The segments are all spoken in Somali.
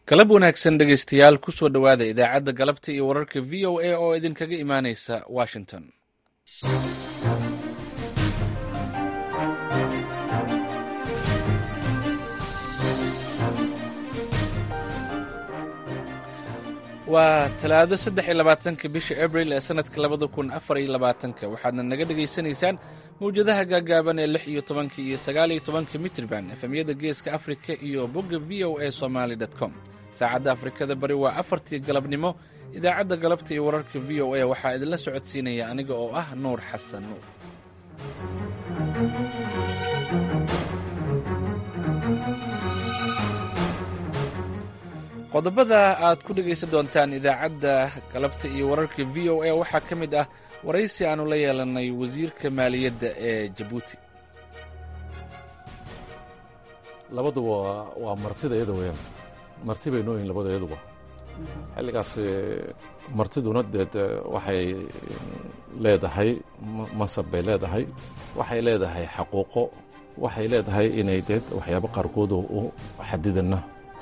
galab wanaagsan dhegaystayaal kusoo dhowaada idaacadda galabta iyo wararka v o a oo idinkaga imaanaysa washington waa talaado saddex iyo labaatanka bisha abril ee sanadka labada kun afar iyo labaatanka waxaadna naga dhagaysanaysaan mawjadaha gaagaaban ee lix iyo tobanka iyo sagaal iyo tobanka mitrban efemyada geeska afrika iyo bogga v o a somaly com saacadda afrikada bari waa afartii galabnimo idaacadda galabta iyo wararka v o a waxaa idinla socodsiinaya aniga oo ah nuur xasan nuur qodobada aad ku dhegaysan doontaan idaacadda galabta iyo wararka v o a waxaa ka mid ah waraysi aanu la yeelanay wasiirka maaliyadda ee jabuuti labaduba waa martida iyada weyaan marti bay nooyihin labada iyaduba xilligaas martiduna deed waxay leedahay masab bay leedahay waxay leedahay xaquuqo waxay leedahay inay deed waxyaabo qaarkood u xadidana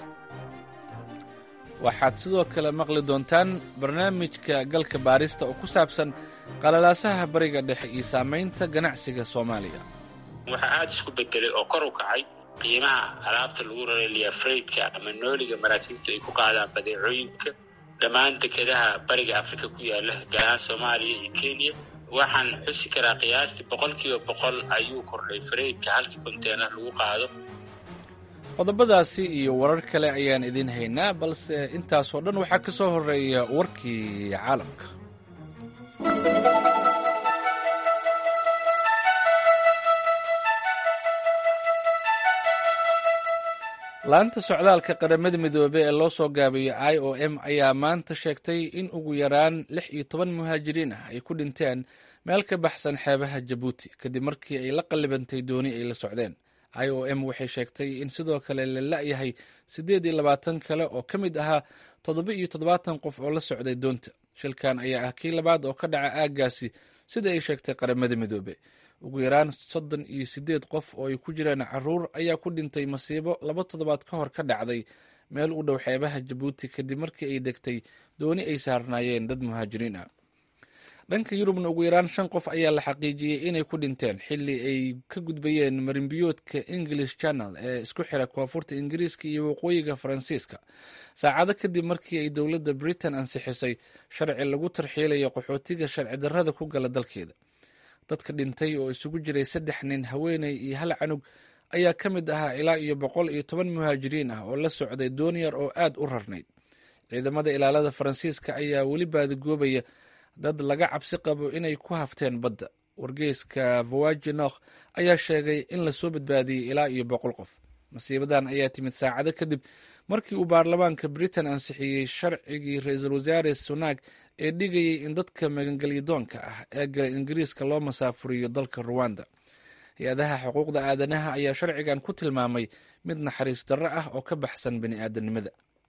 waxaad sidoo kale maqli doontaan barnaamijka galka baarista oo ku saabsan qalalaasaha bariga dhexe iyo saamaynta ganacsiga soomaaliya waxaa aada isku bedelay oo kor u kacay qiimaha alaabta lagu raray liyafraydka ama nooliga maraakiibtu ay ku qaadaan badeecooyinka dhammaan dekedaha bariga afrika ku yaala gaar ahaan soomaaliya iyo kenya waxaan xusi karaa qiyaastii boqol kiiba boqol ayuu kordhay faraydka halkii konteenar lagu qaado qodobadaasi iyo warar kale ayaan idiin haynaa balse intaasoo dhan waxaa ka soo horreeya warkii caalamka laanta socdaalka qaramada midoobey ee loo soo gaabiyo i o m ayaa maanta sheegtay in ugu yaraan lix iyo toban muhaajiriin ah ay ku dhinteen meel ka baxsan xeebaha jabuuti kadib markii ay la qallibantay dooni ay la socdeen i o m waxay sheegtay in sidoo kale la la'yahay siddeed iyo labaatan kale oo ka mid ahaa toddoba iyo toddobaatan qof oo la socday doonta shilkan ayaa ah kii labaad oo ka dhaca aaggaasi sida ay sheegtay qaramada midoobe ugu yaraan soddon iyo siddeed qof oo ay ku jiraan caruur ayaa ku dhintay masiibo laba toddobaad ka hor ka dhacday meel u dhow xeebaha jabuuti kadib markii ay degtay dooni ay saarnaayeen dad muhaajiriin ah dhanka yurubna ugu yaraan shan qof ayaa la xaqiijiyey inay ku dhinteen xilli ay ka gudbayeen marinbiyoodka english channel ee isku xira koonfurta ingiriiska iyo waqooyiga faransiiska saacado kadib markii ay dowladda britain ansixisay sharci lagu tarxiilayo qaxootiga sharci darrada ku gala dalkeeda dadka dhintay oo isugu jiray saddex nin haweeney iyo hal canug ayaa ka mid ahaa ilaa iyo boqol iyo toban muhaajiriin ah oo la socday dooniyar oo aad u rarnayd ciidamada ilaalada faransiiska ayaa weli baadigoobaya dad laga cabsi qabo inay ku hafteen badda wargeyska vowaginokh ayaa sheegay in lasoo badbaadiyey ilaa iyo boqol qof masiibadan ayaa timid saacado kadib markii uu baarlamaanka britain ansixiyey sharcigii ra-iisul wasaare sunaag ee dhigayay in dadka magangelyadoonka ah ee gala ingiriiska loo masaafuriyo dalka ruwanda hay-adaha xuquuqda aadanaha ayaa sharcigan ku tilmaamay mid naxariis darro ah oo ka baxsan bani aadanimada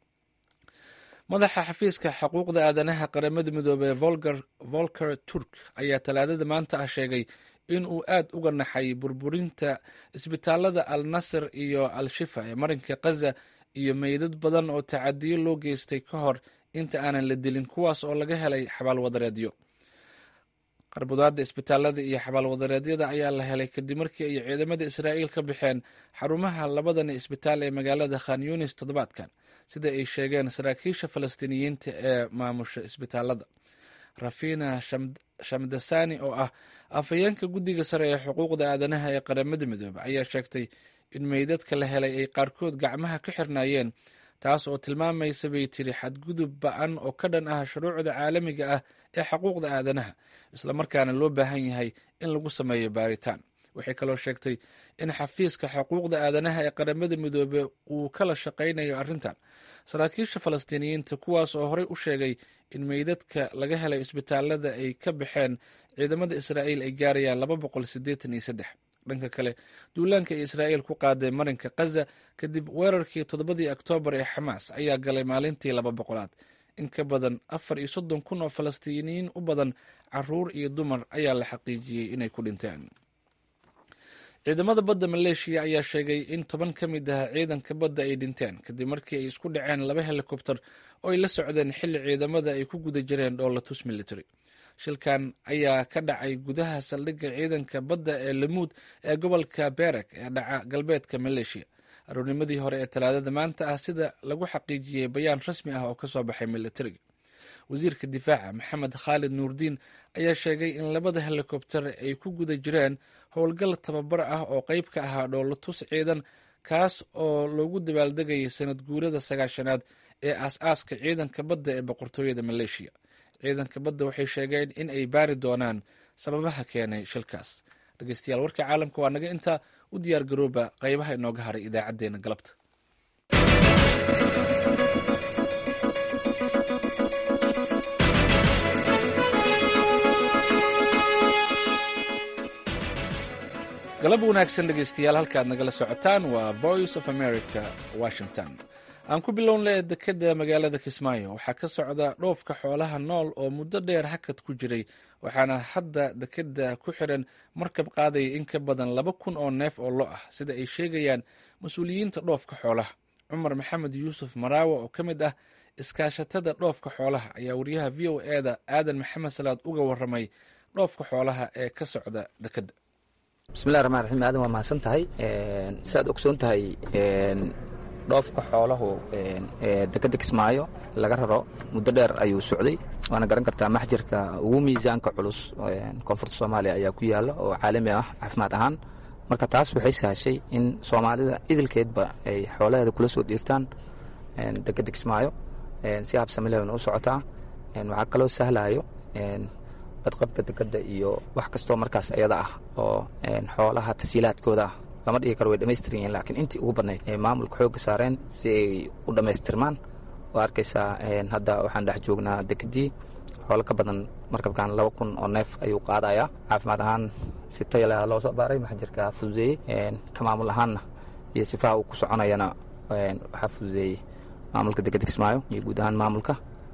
madaxa xafiiska xuquuqda aadanaha qaramada midoobey volker turk ayaa talaadada maanta ah sheegay in uu aad uga naxay burburinta isbitaalada al nasir iyo al shifa ee marinka khaza iyo meydad badan oo tacadiyo loo geystay ka hor inta aanan la dilin kuwaas oo laga helay xabaalwadareedyo qarbudaada isbitaalada iyo xabaalwadareedyada ayaa la helay kadib markii ay ciidamada israa'iil ka baxeen xarumaha labadani isbitaal ee magaalada khan yunis toddobaadkan sida ay sheegeen saraakiisha falastiiniyiinta ee maamusha isbitaalada rafina shamdasani oo ah afhayeenka guddiga sare ee xuquuqda aadanaha ee qaramada midoobe ayaa sheegtay in meydadka la helay ay qaarkood gacmaha ka xirnaayeen taas oo tilmaamaysa bay tiri xadgudub ba-an oo ka dhan ah shuruucda caalamiga ah ee xuquuqda aadanaha islamarkaana loo baahan yahay in lagu sameeyo baaritaan waxay kaloo sheegtay in xafiiska xuquuqda aadanaha ee qaramada midoobe uu kala shaqaynayo arrintan saraakiisha falastiiniyiinta kuwaas oo horey u sheegay in meydadka laga helay isbitaalada ay ka baxeen ciidamada israa'iil ay gaarayaan laba boqol siddeetan iyo saddex dhanka kale duulaanka ee israa'iil ku qaaday marinka khaza kadib weerarkii toddobadii oktoobar ee xamaas ayaa galay maalintii laba boqolaad in ka badan afar iyo soddon kun oo falastiiniyiin u badan caruur iyo dumar ayaa la xaqiijiyey inay ku dhinteen ciidamada badda maleeshiya ayaa sheegay in toban ka mid ah ciidanka badda ay dhinteen kadib markii ay isku dhaceen laba helikobter oo ay la socdeen xilli ciidamada ay ku guda jireen dhoolatus military shilkan ayaa ka dhacay gudaha saldhigga ciidanka badda ee lamuud ee gobolka berak ee dhaca galbeedka maleeshiya aroornimadii hore ee talaadada maanta ah sida lagu xaqiijiyey bayaan rasmi ah oo kasoo baxay militariga wasiirka difaaca maxamed khaalid nuurdiin ayaa sheegay in labada helikobter ay ku guda jireen howlgal tababar ah oo qeyb ka ahaa dhoolatus ciidan kaas oo loogu dabaaldegayay sanad guurada sagaashanaad ee aas-aaska ciidanka badda ee boqortooyada maleeshiya ciidanka badda waxay sheegeen in ay baari doonaan sababaha keenay shilkaas dhegeystayaal warka caalamka waa naga intaa u diyaar garooba qeybaha inooga haray idaacadeena galabta galab wanaagsan dhegeystayaal halkaad nagala socotaan waa voice of america washington aan ku bilownle dekeda magaalada kismaayo waxaa ka socda dhoofka xoolaha nool oo muddo dheer hakad ku jiray waxaana hadda dekeda ku xiran markab qaadaya in ka badan laba kun oo neef oo lo ah sida ay sheegayaan mas-uuliyiinta dhoofka xoolaha cumar maxamed yuusuf maraawe oo ka mid ah iskaashatada dhoofka xoolaha ayaa wariyaha v o eda aadan maxamed salaad uga waramay dhoofka xoolaha ee ka socda dekeda bismillahi raxmaan raxiim aadan waa mahadsan tahay saaad ogsoon tahay dhoofka xoolahu dekeda kismaayo laga raro muddo dheer ayuu socday waana garan kartaa maxjirka ugu miisaanka culus koonfurta soomaaliya ayaa ku yaala oo caalami ah caafimaad ahaan marka taas waxay sahashay in soomaalida idilkeedba ay xoolaheeda kula soo dhiirtaan dekeda kismaayo si habsamilehna u socotaa waxaa kaloo sahlayo badqabka dekeda iyo wax kastoo markaas ayada ah oo xoolaha tasiilaadkooda ah lama dhigi karo way dhamaystir yihiin laakiin intii ugu badnayd ay maamulka xoogga saareen si ay u dhammaystirmaan oo arkaysaa hadda waxaan dhex joognaa dekedii xoolo ka badan markabkan laba kun oo neef ayuu qaadayaa caafimaad ahaan si tayaleh loo soo baaray maxjirka fududeeyey ka maamul ahaanna iyo sifaha uu ku soconayana waxaa fududeeyey maamulka dekeda kismaayo iyo guud ahaan maamulka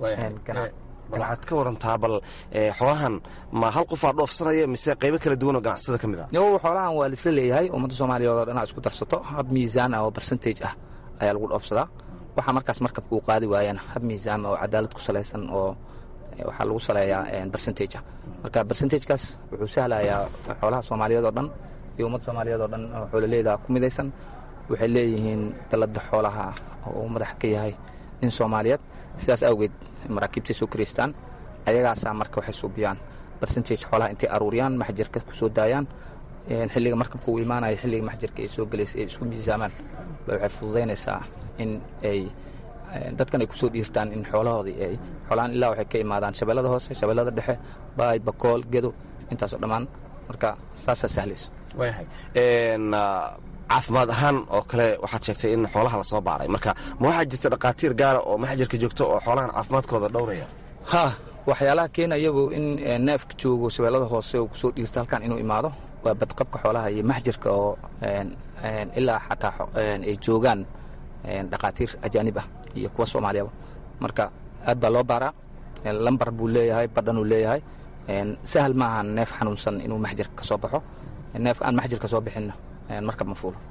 waxaad ka warantaa bal xoolahan ma hal qofaa dhoofsanaya mise qaybo kala duwan oo ganacsada ka mid ah yow xoolahan waa laisla leeyahay ummadda soomaaliyeed oo dhanaa isku darsato hab miisaan ah oo barcentage ah ayaa lagu dhoofsadaa waxaa markaas markabka uu qaadi waayana hab miisaan oo cadaalad ku salaysan oo waxaa lagu saleeyaa barcentage ah marka barcentagekaas wuxuu sahlayaa xoolaha soomaaliyeed oo dhan iyo ummadda soomaaliyeed oo dhan oo xoolaleeda ku midaysan waxay leeyihiin dalada xoolaha oo uu madax ka yahay nin soomaaliyeed sidaas awgeed maraakiibtay soo karaystaan ayagaasaa marka waxay suubiyaan barcentage xoolaha intay aruuriyaan maxjirka ku soo daayaan xilliga markabka uu imaanaya xilliga maxjirka ay soo gelaysay ay isku miisaamaan ba waxay fududaynaysaa in ay dadkan ay kusoo dhiirtaan in xoolahoodii ay xoolahan ilaa waxay ka imaadaan shabeellada hoose shabeellada dhexe baay bakool gedo intaasoo dhammaan marka saasaa sahlayso waayahay caafimaad ahaan oo kale waxaad sheegtay in xoolaha lasoo baaray marka ma waxaa jirta dhakhaatiir gaara oo maxjarka joogto oo xoolahan caafimaadkooda dhowraya ha waxyaalaha keenayabu in neefka joogo shabeellada hoose uu kusoo dhiirto halkan inuu imaado waa badqabka xoolaha iyo maxjarka oo ilaa xataa ay joogaan dhakhaatiir ajaanib ah iyo kuwa soomaaliyaba marka aad baa loo baaraa lambar buu leeyahay badhanuu leeyahay sahal maaha neef xanuunsan inuu maxjarka ka soo baxo neef aan maxjarka soo bixinna markab ma fuulo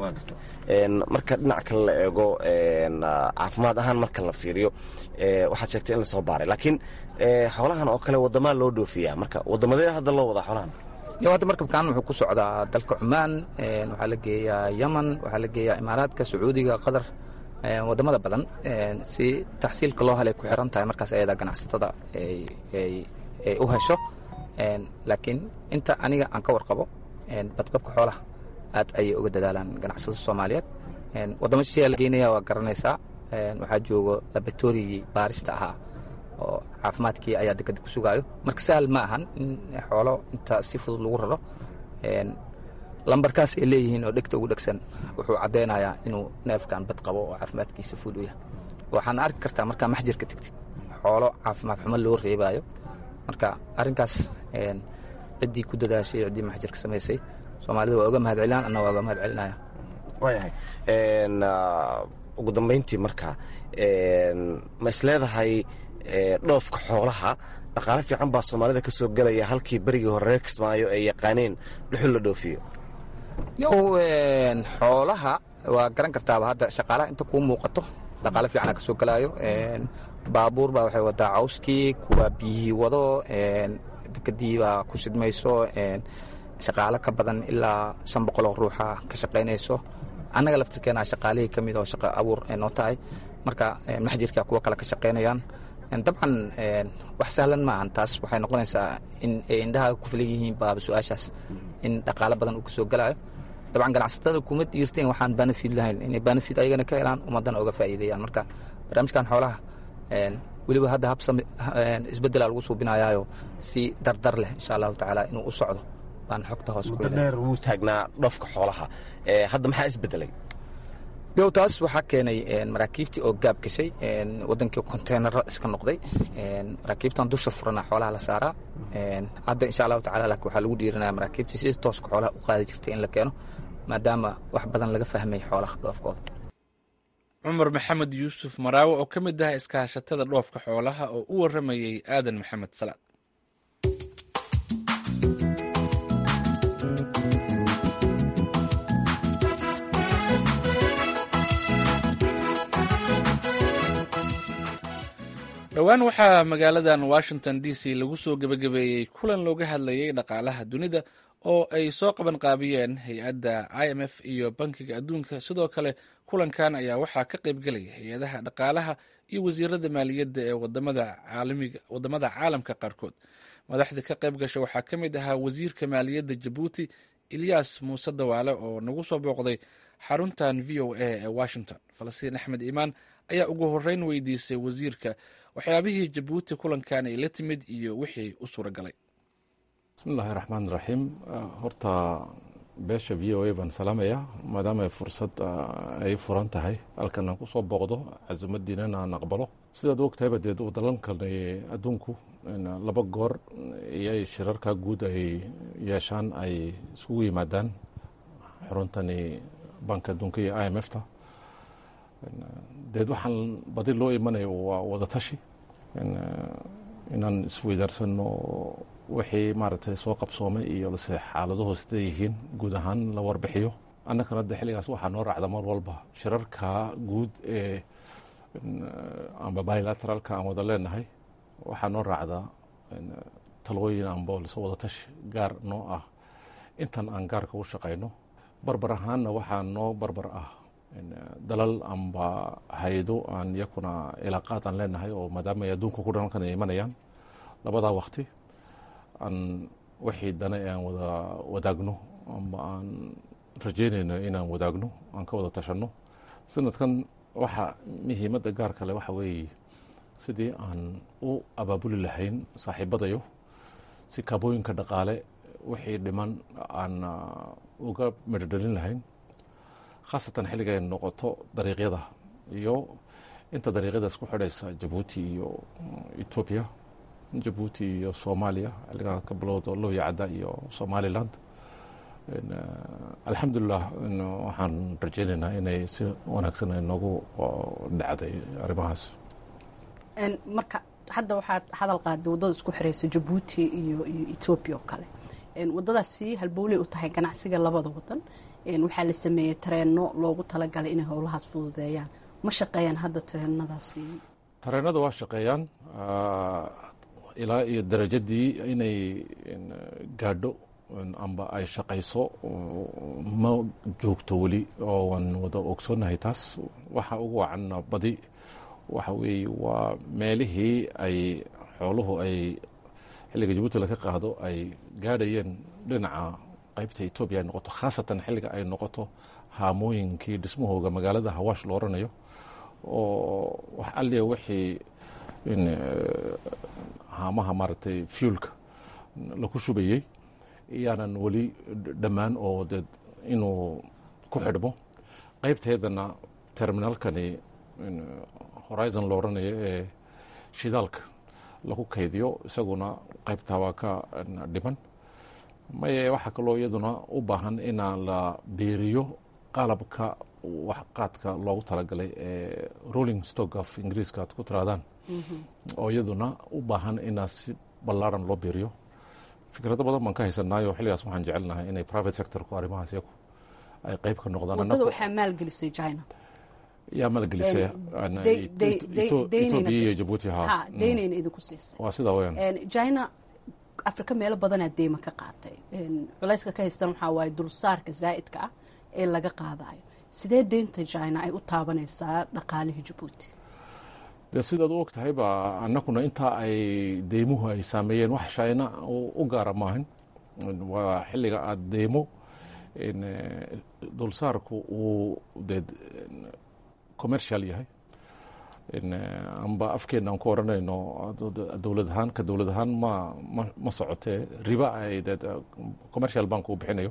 marka dhinac kale la eego caafimaad ahaan marka la fiiriyo waxaad sheegtay in lasoo baaray laakiin xoolahan oo kale wadamaa loo dhoofiyaa marka wadamadee hadda loo wadaa xoolahan yo hadda markabkan wuxuu ku socdaa dalka cumaan waxaa la geeyaa yaman waxaa la geeyaa imaaraadka sacuudiga qatar wadamada badan si taxsiilka loo helay ku xiran tahay markaas ayada ganacsatada ay u hesho laakiin inta aniga aan ka warqabo badqabka xoolaha aad ayay uga dadaalaan ganacsada soomaaliyeed wadamo shisheeya la geynaya waa garanaysaa waxaa joogo laboratorigii baarista ahaa oo caafimaadkii ayaa dekeda ku sugaayo marka sahal ma ahan in xoolo inta si fudud lagu raro lambarkaas ay leeyihiin oo dhegta ugu dhegsan wuxuu caddaynayaa inuu neefkan bad qabo oo caafimaadkiisa fud u yahay waxaana arki kartaa markaa maxjirka tegtid xoolo caafimaad xumo loo reebaayo marka arrinkaas ciddii ku dadaashay ciddii maxjirka samaysay soomaalida waa uga mahad celinaan anna waa uga mahad celinaya waayahay ugu dambayntii marka ma isleedahay dhoofka xoolaha dhaqaale fiican baa soomaalida ka soo gelaya halkii berigii hore reer kismaayo ay yaqaaneen dhuxul la dhoofiyo yow xoolaha waa garan kartaaba hadda shaqaalaha inta kuu muuqato dhaqaale fiicana ka soo galaayo baabuur baa waxay wadaa cawskii kuwa biyihii wado dekadii baa ku shidmayso shaqaalo ka badan ilaa shan boqoloo ruuxa ka shaqaynayso annaga laftirkeena shaqaalihii ka mid oo shaqo abuur noo tahay marka maxjirka kuwo kale ka shaqaynayaan dabcan wax sahlan ma ahan taas waxay noqonaysaa in ay indhaha ku filan yihiin baaba su-aashaas in dhaqaalo badan uu ka soo galaayo dabcan ganacsatada kuma dhiirteen waxaan banafid lahayn inay banafid ayagana ka helaan ummadana oga faa'iideeyaan marka barnaamijkan xoolaha weliba hadda habsam isbeddelaa lagu suubinayaayo si dardar leh insha allahu tacaala inuu u socdo baan xogta hoos muddo dheer wuu taagnaa dhoofka xoolaha hadda maxaa isbedelay yow taas waxaa keenay maraakiibtii oo gaab gashay wadankii konteenaro iska noqday maraakiibtan dusha furana xoolaha la saaraa hadda insha allahu tacala laakiin waxaa lagu dhiirinaya maraakiibtii sida tooska xoolaha u qaadi jirtay in la keeno maadaama wax badan laga fahmay xoolaha dhoofkooda cumar maxamed yuusuf maraawe oo ka mid ah iskaashatada dhoofka xoolaha oo u waramayey aadan maxamed salaad dhowaan waxaa magaaladan washington d c lagu soo gebagabeeyey kulan looga hadlayay dhaqaalaha dunida oo ay soo qaban qaabiyeen hay-adda i m f iyo bankiga adduunka sidoo kale kulankan ayaa waxaa ka qaybgelaya hay-adaha dhaqaalaha iyo wasiirada maaliyadda ee wadamada caalamka qaarkood madaxda ka qayb gasha waxaa ka mid ahaa wasiirka maaliyadda jabuuti ilyas muuse dawaale oo nagu soo booqday xaruntan v o a ee washington falastiin axmed iimaan ayaa ugu horeyn weydiisay wasiirka waxyaabihii jabuuti kulankan ay la timid iyo wixii u suura galay bismillahi raxmaan raxiim horta beesha v o a baan salaamayaa maadaama ay fursad ay furan tahay halkan aan kusoo booqdo casuumadiinana aan aqbalo sidaad ogtahayba dee dalalkan adduunku laba goor iyay shirarka guud ay yeeshaan ay iskugu yimaadaan xuruntani banka adduunka iyo i m f ta deed waxaan badi loo imanayo waa wadatashi inaan isweydaarsano wixii maaragtay soo qabsoomay iyo lase xaaladuhu siday yihiin guud ahaan la warbixiyo annagana de xilligaas waxaa noo raacda mar walba shirarka guud ee amba bilateralka aan wada leenahay waxaa noo raacda talooyin amba lase wadatashi gaar noo ah intan aan gaarka u shaqayno barbar ahaanna waxaa noo barbar ah dalal amba hay-ado aan iyakuna ilaaqaad aan leenahay oo maadaama ay adduunka ku dhan halkan ay imanayaan labadaa wakti aan wixii dana aan wada wadaagno amba aan rajeynayno inaan wadaagno aan ka wada tashanno sanadkan waxa muhiimadda gaar kale waxa weeye sidii aan u abaabuli lahayn saaxiibadayo si kaabooyinka dhaqaale wixii dhiman aan uga medhodhalin lahayn khaasatan xilliga ay noqoto dariiqyada iyo inta dariiqyada isku xidhaysa jabuuti iyo etoobiya jabuuti iyo soomaaliya xilligaa ka bilowda looya cadda iyo somaliland alxamdulilah waxaan rajeynaynaa inay si wanaagsan ay noogu dhacday arrimahaas marka hadda waxaad hadal qaaday waddada isku xiraysa jabuuti iyo iyo etoobiya oo kale waddadaasi halbowley u tahay ganacsiga labada wadan waxaa la sameeyey tareenno loogu talagalay inay howlahaas fududeeyaan ma shaqeeyaan hadda tareenadaasi tareenada waa shaqeeyaan ilaa iyo darajadii inay gaadho amba ay shaqayso ma joogto weli oo waan wada ogsoonnahay taas waxa ugu wacan badi waxa weeye waa meelihii ay xooluhu ay xilliga jabuuti laga qaado ay gaadhayeen dhinaca qaybta etoobiya ay noqoto khaasatan xilliga ay noqoto haamooyinkii dhismahooga magaalada hawaash lo oranayo oo wax alliya wixii haamaha maaragtay fuelka laku shubayey iyaanan weli dhammaan oo dee inuu ku xidhmo qaybteedana terminalkani horizon lo oranayo ee shidaalka lagu kaydiyo isaguna qaybtaa waa ka dhiman maye waxaa kaloo iyaduna u baahan inaa la beeriyo qalabka waxqaadka loogu talagalay ee rolling stock of ingiriiska aad ku tiraadaan oo iyaduna u baahan inaa si ballaaran loo beeriyo fikrado badan baan ka haysanaayo xilligaas waxaan jecelnahay inay private sectorku arrimahaas yaku ay qayb ka noqdaan wadada waxaa maalgelisay china yaa maalgelisay etoobiya iyo jabuuti ha deynayna idinku siisay waa sidaa weyaan china afrika meelo badanaa deyma ka qaatay culayska ka haystan waxaa waaye dulsaarka zaa'idka ah ee laga qaadayo sidee deynta china ay u taabanaysaa dhaqaalihii jabuuti dee sidaad u og tahay ba annaguna intaa ay deymuhu ay saameeyeen wax shayna u gaara maahan waa xilliga aada deymo dulsaarku uu dee commercial yahay amba afkeena aan ku odhanayno dowlad ahaan ka dowlad ahaan ma ma socotee riba ay dee commercial bank uu bixinayo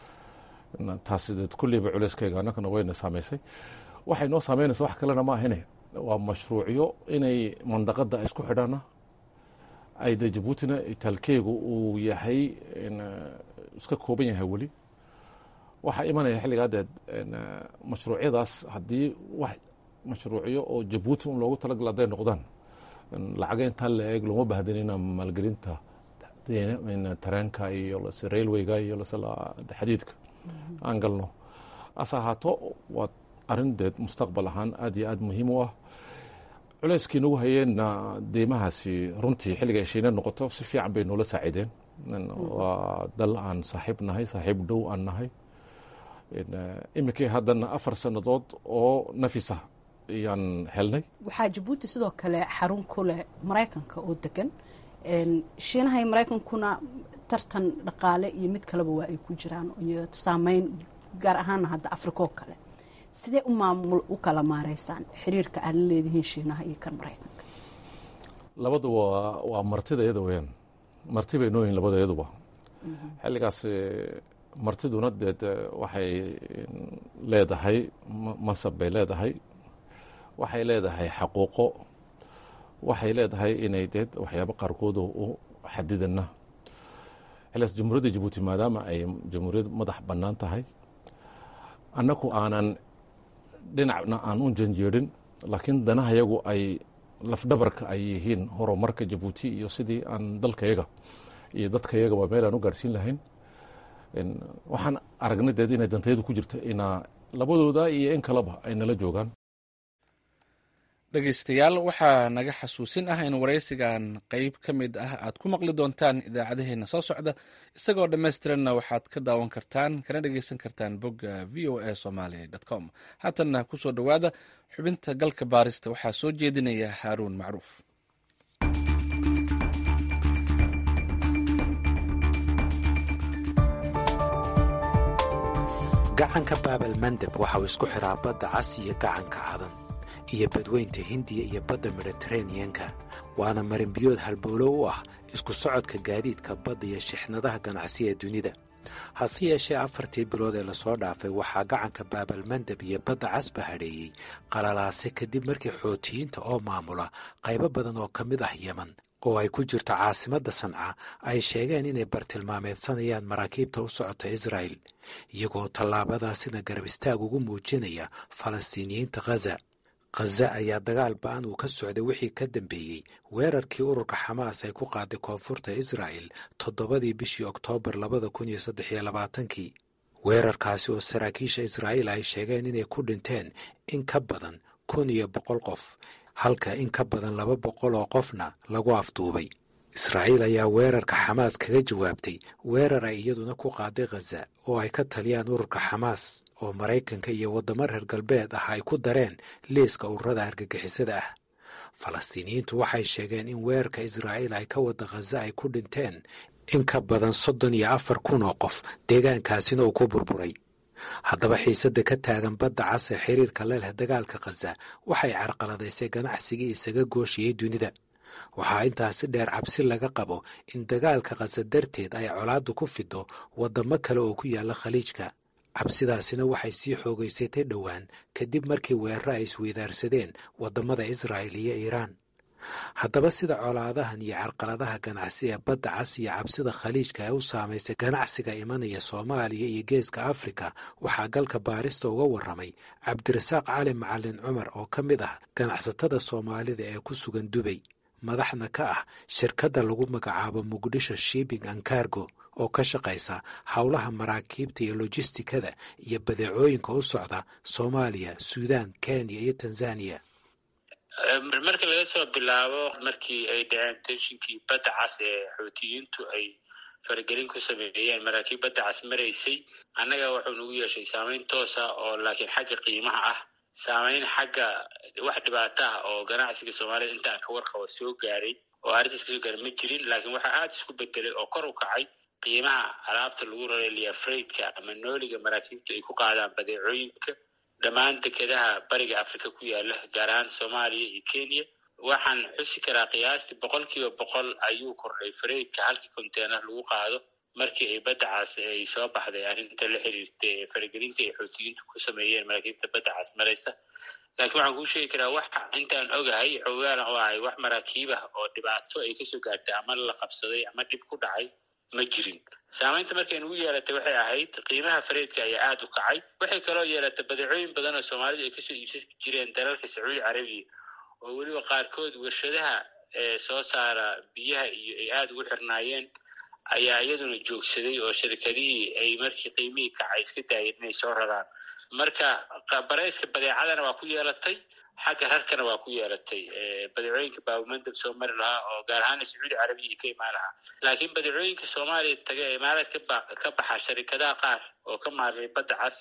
taasi dee kulliiba culeyskeyga annagana wayna saameysay waxay noo saameynaysa wax kalena ma ahine waa mashruucyo inay mandaqada ay isku xidhaana ay de jabuutina itaalkeegu uu yahay iska kooban yahay weli waxaa imanaya xilligaa deed mashruucyadaas haddii wax mashruucyo oo jabuuti un loogu talagala hadday noqdaan lacaga intaa la eeg looma baahdanina maalgelinta tareenka iyo lase railwayga iyo lase xadiidka aan galno ase ahaato waa arrin deed mustaqbal ahaan aad iyo aad muhiim u ah culeyskii nagu hayeenna deymahaasi runtii xilliga ay shiina noqoto si fiican bay noola saaciideen waa dal aan saaxiib nahay saaxiib dhow aan nahay iminkii haddana afar sannadood oo nafisa ayaan helnay waxaa jabuuti sidoo kale xarun ku leh maraykanka oo degan shiinaha iyo maraykankuna tartan dhaqaale iyo mid kaleba waa ay ku jiraan iyo saameyn gaar ahaana hadda afrika oo kale sidee u maamul u kala maareysaan xiriirka aad la leedihiin shiinaha iyo kan maraykanka labadu waa waa martida iyada weyaan marti bay nooyihin labada iyaduba xilligaas martiduna deed waxay leedahay masab bay leedahay waxay leedahay xaquuqo waxay leedahay inay deed waxyaabo qaarkood u xadidana xilligaas jamhuuriyadda jabuuti maadaama ay jamhuuriyad madax bannaan tahay annagu aanan dhinacna aan u janjeerin laakiin danahayagu ay lafdhabarka ay yihiin horumarka jabuuti iyo sidii aan dalkayaga iyo dadkayagaba meel aan u gaadhsiin lahayn waxaan aragnay deed inay dantayadu ku jirto inaa labadooda iyo in kaleba ay nala joogaan dhegaystayaal waxaa naga xasuusin ah in waraysigan qeyb ka mid ah aad ku maqli doontaan idaacadaheena soo socda isagoo dhammaystiranna waxaad ka daawan kartaan kana dhegaysan kartaan bogga v o a somaali com haatanna kusoo dhowaada xubinta galka baarista waxaa soo jeedinaya haaruun macruuf gacanka baabal mandeb waxa uu isku xiraa badda cas iyo gacanka cadan iyo badweynta hindiya iyo badda mediteraneanka waana marinbiyood halbowlo u ah isku socodka gaadiidka badda iyo shixnadaha ganacsi ee dunida hase yeeshee afartii bilood ee lasoo dhaafay waxaa gacanka baabalmandeb iyo badda casba hadheeyey qalalaase kadib markii xootiyiinta oo maamula qaybo badan oo ka mid ah yeman oo ay ku jirto caasimadda sanca ay sheegeen inay bartilmaameedsanayaan maraakiibta u socota israa'el iyagoo tallaabadaasina garab istaag ugu muujinaya falastiiniyiinta khaza khaza ayaa dagaal ba-an uu ka socday wixii ka dambeeyey weerarkii ururka xamaas ay ku qaaday koonfurta israa'el toddobadii bishii oktoobar labada kun iyo saddex iyo labaatankii weerarkaasi oo saraakiisha israa'iil ay sheegeen inay ku dhinteen in ka badan kun iyo boqol qof halka in ka badan laba boqol oo qofna lagu afduubay israa'iil ayaa weerarka xamaas kaga jawaabtay weerar ay iyaduna ku qaaday khaza oo ay ka taliyaan ururka xamaas oo maraykanka iyo waddamo reer galbeed ah ay ku dareen liiska ururada argagixisada ah falastiiniyiintu waxay sheegeen in weerarka israa'iil ay ka wadda khaza ay ku dhinteen in ka badan soddon iyo afar kun oo qof deegaankaasina uu ku burburay haddaba xiisadda ka taagan badda cas ee xiriirka leleh dagaalka khaza waxay carqaladaysay ganacsigii isaga gooshiyey dunida waxaa intaasi dheer cabsi laga qabo in dagaalka khaza darteed ay colaaddu ku fido waddamo kale oo ku yaalla khaliijka cabsidaasina waxay sii xoogaysatay dhowaan kadib markii weeraro ay isweydaarsadeen waddamada israa'il iyo iiraan haddaba sida colaadahan iyo carqaladaha ganacsi ee badda cas iyo cabsida khaliijka ee u saamaysay ganacsiga imanaya soomaaliya iyo geeska afrika waxaa galka baarista uga warramay cabdirasaaq cali macalin cumar oo ka mid ah ganacsatada soomaalida ee ku sugan dubay madaxna ka ah shirkadda lagu magacaabo muqdisho shipping and cargo oo ka shaqaysa howlaha maraakiibta iyo lojistikada iyo badeecooyinka u socda soomaaliya suudaan kenya iyo tanzaniya marka laga soo bilaabo markii ay dhaceen tenshinkii badda cas ee xootiyiintu ay faragelin ku sameeyeen maraakiib badda cas maraysay annaga wuxuu nagu yeeshay saameyn toosa oo laakiin xagga qiimaha ah saameyn xagga wax dhibaato ah oo ganacsiga soomaalida inta aan ka warqabo soo gaaray oo arrintaas kasoo gaaray ma jirin laakiin waxaa aada isku bedelay oo kor u kacay qiimaha alaabta lagu rareliya freydka ama nooliga maraakiibtu ay ku qaadaan badeecooyinka dhammaan dekedaha bariga africa ku yaala gaar ahaan soomaaliya iyo kenya waxaan xusi karaa qiyaastii boqol kiiba boqol ayuu kordhay freydka halkii conteyner lagu qaado markii ay badda cas ay soo baxday arrinta la xiriirta ee faragelinta ay xootiyiintu ku sameeyeen maraakiibta badda cas maraysa laakiin waxaan kuu sheegi karaa wax intaan ogahay xoogaana oo ahay wax maraakiib ah oo dhibaato ay kasoo gaartay ama la qabsaday ama dhib ku dhacay ma jirin saamaynta markay nugu yeelatay waxay ahayd qiimaha fareedka ayaa aada u kacay waxay kaloo yeelatay badeecooyin badan oo soomaalidu ay kasoo iibsan jireen dalalka sacuudi carabiya oo weliba qaarkood warshadaha ee soo saara biyaha iyo ay aada ugu xirnaayeen ayaa iyaduna joogsaday oo shirkadihii ay markii qiimihii kacay iska daayeen inay soo raraan marka barayska badeecadana waa ku yeelatay xagga rarkana waa ku yeelatay badeecooyinka baabumandab soo mari lahaa oo gaar ahaana sacuudi carabiya ka imaan lahaa laakiin badeecooyinka soomaaliya taga ee imaaraad ka baxa sharikadaha qaar oo ka maarmay badda cas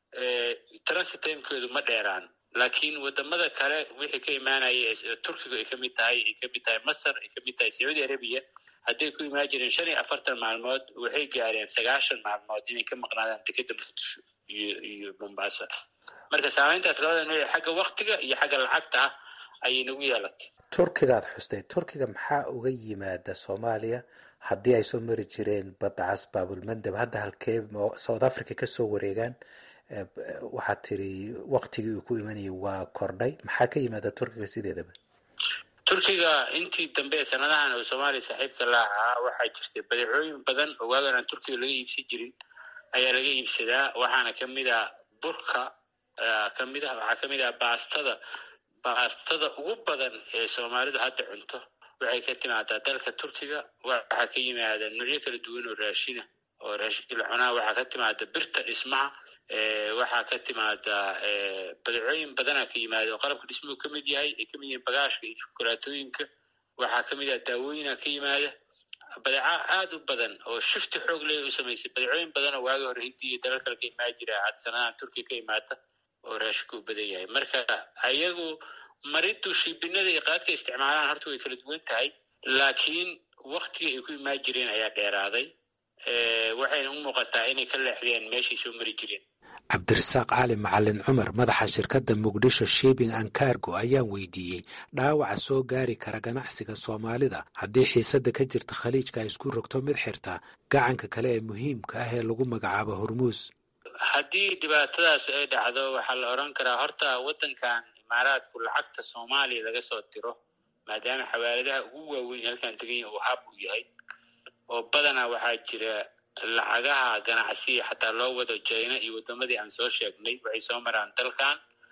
transit timekoodu ma dheeraan laakiin wadamada kale wixii ka imaanaya turkiga ay kamid tahay ay kamid tahay masar ay kamid tahay sacuudi arabiya hadday ku imaan jireen shan iyo afartan maalmood waxay gaareen sagaashan maalmood inay ka maqnaadaan dekeda muqdisho iyo iyo mombasa marka saameyntaas labada nooc xagga waktiga iyo xagga lacagta ah ayay nagu yeelatay turkigaad xustay turkiga maxaa uga yimaada soomaaliya haddii ay soo mari jireen badda cas baabulmandab hadda halkee south africa kasoo wareegaan waxaad tiri waktigii uu ku imanayay waa kordhay maxaa ka yimaada turkiga sideedaba turkiga intii dambe sanadahan oo soomaaliya saaxiibka la ahaa waxaa jirtay badeecooyin badan oo waagan aan turkiga laga iibsan jirin ayaa laga iibsadaa waxaana kamid ah burka kamid ah waxaa kamid ah baastada baastada ugu badan ee soomaalidu hadda cunto waxay ka timaadaa dalka turkiga waxaa ka yimaada noocyo kala duwan oo raashina oo raashinka la cunaa waxaa ka timaada birta dhismaha waxaa ka timaada badeecooyin badana ka yimaada oo qalabka dhismuhu ka mid yahay ay kamid yihiin bagaashka iyo shukulaatooyinka waxaa kamid ah daawooyina ka yimaada badeeca aada u badan oo shifti xoog leh u samaysay badeecooyin badan oo waagi hore hindiya iyo dalal kale ka imaan jira had sanadahan turkiya ka imaata oo raashinku u badan yahay marka ayagu maridu shiibinada iyo qaadka isticmaalaan horta way kala duwan tahay laakiin waktigii ay ku imaan jireen ayaa dheeraaday waxayna u muuqataa inay ka leexdeen meeshay soo mari jireen cabdirasaaq cali macalin cumar madaxa shirkadda muqdisho shipping and cargo ayaan weydiiyey dhaawaca soo gaari kara ganacsiga soomaalida haddii xiisadda ka jirta khaliijka ay isku rogto mid xirta gacanka kale ee muhiimka ah ee lagu magacaabo hormuus haddii dhibaatadaas ay dhacdo waxaa la odhan karaa horta waddankan imaaraadku lacagta soomaaliya laga soo diro maadaama xawaaladaha ugu waaweyn halkan degan uu hab u yahay oo badanaa waxaa jira lacagaha ganacsiya xataa loo wado jina iyo wadamadii aan soo sheegnay waxay soo maraan dalkan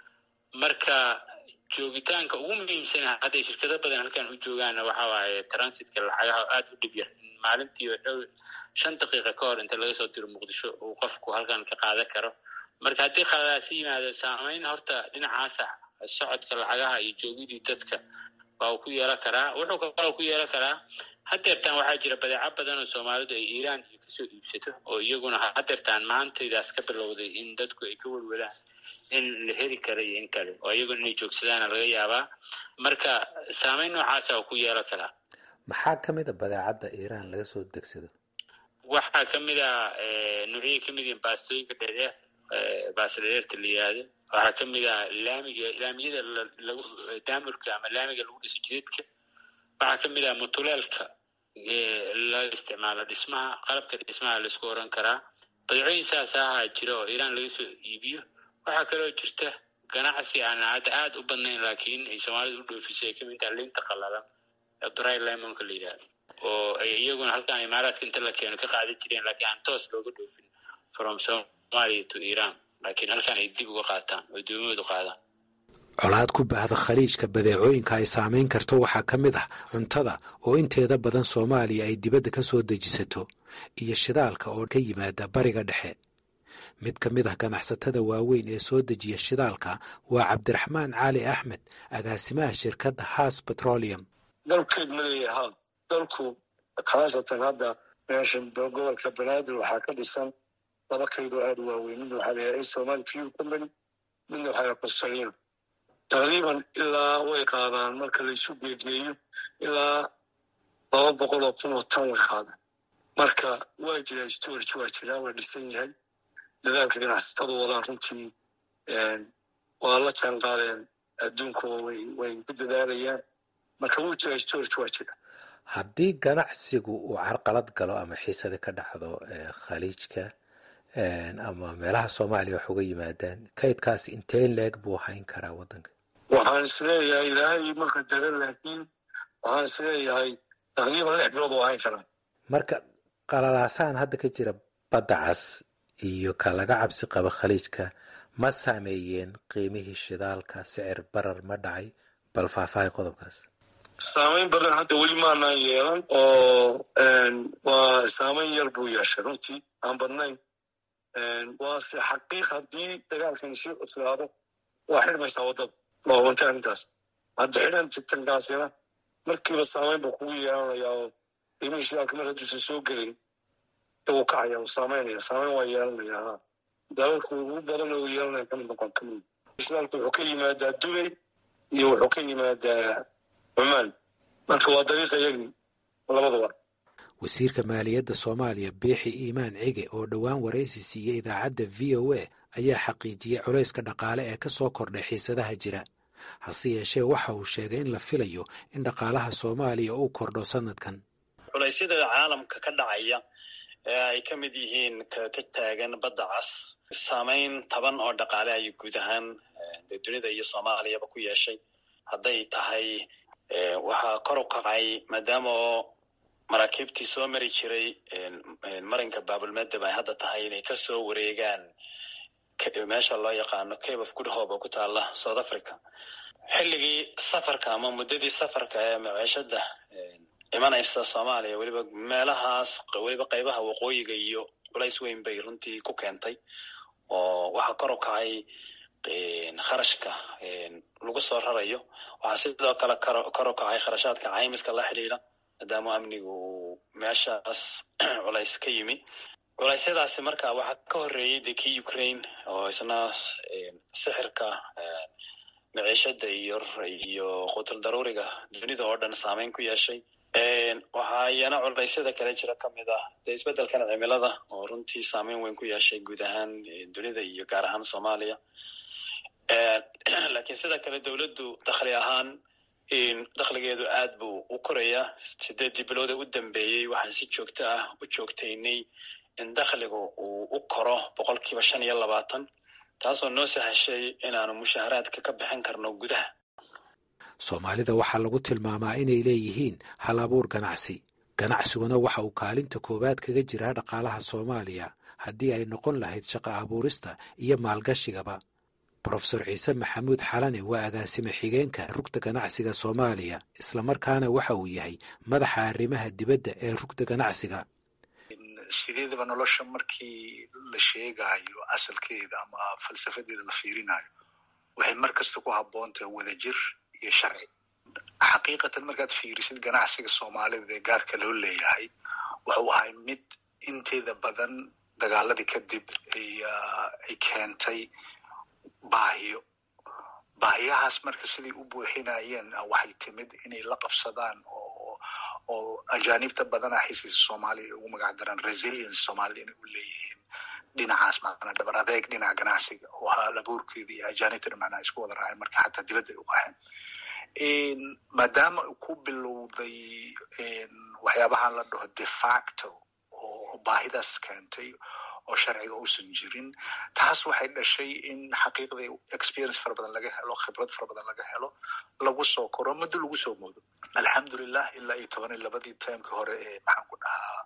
marka joogitaanka ugu muhiimsana hadday shirkado badan halkan u joogaanna waxa waaye transitka lacagaha aada u dhib yar maalintiiba dhow shan daqiiqa ka hor inta laga soo diro muqdisho uu qofku halkan ka qaadan karo marka haddii khaladaasi yimaado saameyn horta dhinacaasa socodka lacagaha iyo joogidii dadka waa uu ku yeelan karaa wuxuu kaloo ku yeelan karaa hadeertaan waxaa jira badeeco badan oo soomaalidu ay iiraan iyo kasoo iibsato oo iyaguna hadeertaan maantaydaas ka bilowday in dadku ay ka welwelaan in la heli kara iyo in kale oo iyaguna inay joogsadaana laga yaabaa marka saameyn noocaasa oo ku yeelan karaa maxaa ka mid a badeecadda iiraan laga soo degsado waxaa kamid a nuucyay kamid yihiin baastooyinka dheedheer baasta dheereerta la yihahdo waxaa kamid ah laamiga laamiyada lagu daamurka ama laamiga lagu dhiso jidadka waxaa kamid ah mutuleelka la isticmaalo dhismaha qalabka dhismaha laisku oran karaa badeecooyin saas ahaa jira oo iiraan laga soo iibiyo waxaa kaloo jirta ganacsi aan hadda aada u badnayn laakiin ay soomaalida u dhoofisay ay kamid taha linta qalalan dry lemonka la yidhahdo oo ay iyaguna halkaan imaaraadka inta la keeno ka qaadan jireen laakiin aan toos looga dhoofin from somalia to iran laakiin halkaan ay dib uga qaataan oo doomahoodu qaadaan colaad ku baahda khaliijka badeecooyinka ay saamayn karto waxaa ka mid ah cuntada oo inteeda badan soomaaliya ay dibadda ka soo dejisato iyo shidaalka oo ka yimaada bariga dhexe mid ka mid ah ganacsatada waaweyn ee soo dejiya shidaalka waa cabdiraxmaan cali axmed agaasimaha shirkadda haas petroleum dalkeed ma leeyaha dalku khaasatan hadda meesha gobolka banaadir waxaa ka dhisan laba kaydoo aada u waaweyn midna waxaa layahay somali fuel company midna waxaa layahay consalino taqriiban ilaa way qaadaan marka laysu geegeeyo ilaa laba boqol oo kun oo tan way qaadaan marka waa jiraa storage waa jiraa waa dhisan yahay dadaalka ganacsatada wadaan runtii waa la jaan qaadeen adduunka oo way ku dadaalayaan marka wuu jiraa storage waa jira haddii ganacsigu uu carqalad galo ama xiisada ka dhacdo khaliijka ama meelaha soomaaliya wax uga yimaadaan kaydkaas intee leeg buu hayn karaa waddanka waxaan isleeyahay ilaahay marka dara laakiin waxaan isleeyahay taqriiban lix bilood oo hayn karaa marka qalalaasahan hadda ka jira badda cas iyo ka laga cabsi qabo khaliijka ma saameeyeen qiimihii shidaalka sicir barar ma dhacay bal faahfaahay qodobkaas saamayn badan hadda weli maanaan yeelan oo waa saamayn yar buu yeeshay runtii aan badnayn waase xaqiiq haddii dagaalkan sii cuslaado waa xidhmaysaa waddada waa wanta arrintaas hadda xidhan tankaasina markiiba saamayn buu kugu yeelanayaa oo qiimihii shidaalka mar hadduusan soo gelin wuu kacaya wuu saamaynaya saamayn waa yeelanaya ha dalalku ugu badan oo yeelanaya kamid noqon kamid shidaalku wuxuu ka yimaadaa dubay iyo wuxuu ka yimaadaa cumaan marka waa dariiqa yagii labadaba wasiirka maaliyadda soomaaliya biixi iimaan cige oo dhowaan waraysi siiyey idaacadda v o a ayaa xaqiijiyey culayska dhaqaale ee ka soo kordhay xiisadaha jira hase yeeshee waxa uu sheegay in la filayo in dhaqaalaha soomaaliya uu kordho sanadkan culaysyada caalamka ka dhacaya ee ay ka mid yihiin ka taagan badda cas saamayn taban oo dhaqaale ay guud ahaan dee dunida iyo soomaaliyaba ku yeeshay hadday tahay waxaa kor u kacay maadaama oo maraakiibtii soo mari jiray marinka baabulmedeb ay hadda tahay inay kasoo wareegaan meesha loo yaqaano cape of good hope oo ku taala south africa xilligii safarka ama muddadii safarka ee maciishada imanaysa soomaaliya weliba meelahaas weliba qaybaha waqooyiga iyo culays weyn bay runtii ku keentay oo waxaa kor u kacay kharashka lagu soo rarayo waxaa sidoo kale kor u kacay kharashaadka caymiska la xidhiidha maadaama amnigu uu meeshaas culays ka yimi culaysyadaasi marka waxaa ka horreeyey de kii ukraine oo isna sixirka maciishada iyo iyo qutul daruuriga dunida oo dhan saameyn ku yeeshay waxaa iyana culaysyada kale jira ka mid ah dee isbeddelkan cimilada oo runtii saameyn weyn ku yeeshay guud ahaan dunida iyo gaar ahaan soomaaliya laakiin sida kale dowladdu dakhli ahaan dakhligeedu aad buu u korayaa sideeddii bilood ee u dambeeyey waxaan si joogto ah u joogtaynay in dakhligu uu u koro boqolkiiba shan iyo labaatan taasoo noo sahashay inaanu mushaharaadka ka bixin karno gudaha soomaalida waxaa lagu tilmaamaa inay leeyihiin hal abuur ganacsi ganacsiguna waxa uu kaalinta koowaad kaga jiraa dhaqaalaha soomaaliya haddii ay noqon lahayd shaqo abuurista iyo maalgashigaba brofesor ciise maxamuud xalane waa agaasime xigeenka rugta ganacsiga soomaaliya islamarkaana waxa uu yahay madaxa arrimaha dibadda ee rugta ganacsiga sideedaba nolosha markii la sheegayo asalkeeda ama falsafadeeda la fiirinayo waxay mar kasta ku habboontahay wadajir iyo sharci xaqiiqatan markaad fiirisid ganacsiga soomaalida ee gaarka loo leeyahay wuxuu ahay mid inteeda badan dagaaladii kadib ay keentay baahiyo baahiyahaas marka siday u buuxinayeen waxay timid inay la qabsadaan oo oo ajaanibta badana xisiisa soomaaliya ugu magac daraan resilience soomaalida inay u leeyihiin dhinacaas macnaa dhabar adeeg dhinaca ganacsiga oo halabuurkeeda iyo ajaanibtana macnaa isku wada raaceen marka xataa dibadda ay u qaxeen maadaama ku bilowday waxyaabahan la dhaho de facto oo baahidaas keentay oo sharciga uusan jirin taas waxay dhashay in xaqiiqdii experience fara badan laga helo khibrad fara badan laga helo lagu soo koro muddo lagu soo moodo alxamdulilah ilaa iyo toban iyo labadii timekii hore ee maxaan ku dhahaa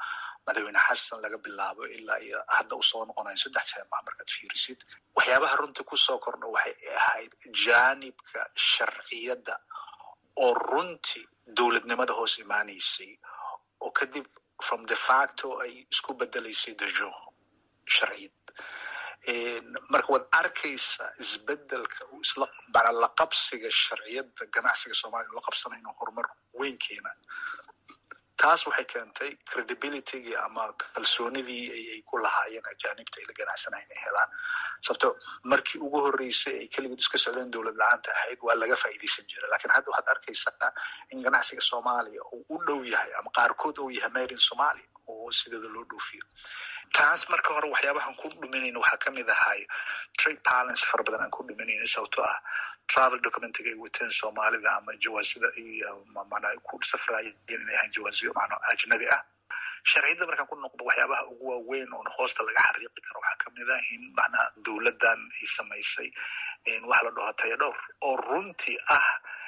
madaxweyne xasan laga bilaabo ilaa iyo hadda u soo noqonayo saddex seema markaad fiirisid waxyaabaha runtii kusoo kordha waxay ahayd jaanibka sharciyadda oo runtii dowladnimada hoos imaanaysay oo kadib from de facto ay isku bedelaysay dejo sharciyad marka waad arkaysaa isbedelka isla la qabsiga sharciyadda ganacsiga soomaliya la qabsanayo inuu horumar weyn keena taas waxay keentay credibilitygii ama kalsoonidii ay ku lahaayeen ajaanibta ay la ganacsanayo inay helaan sababto markii ugu horreysay ay keligood iska socdeen dowlad la-aanta ahayd waa laga faa'iidaysan jira lakiin hadda waxaad arkaysaa in ganacsiga soomaaliya uu u dhow yahay ama qaarkood uu yahay made in somalia oo sideeda loo dhoofiyo taas marka hore waxyaabahan ku dhuminayna waxaa kamid ahay trade balance fara badan aan ku dhuminayna sababtoo ah travel documentiga ay wateen soomaalida ama jawaasida iyo mana ku safraayeen inay ahaan jawaasiyo macno ajnabi ah sharciyadda markaan ku noqdo waxyaabaha ugu waaweyn oon hoosta laga xariiqi karo waxaa kamid ah in macnaha dowladdan ay samaysay waxa la dhaho taya dhowr oo runtii ah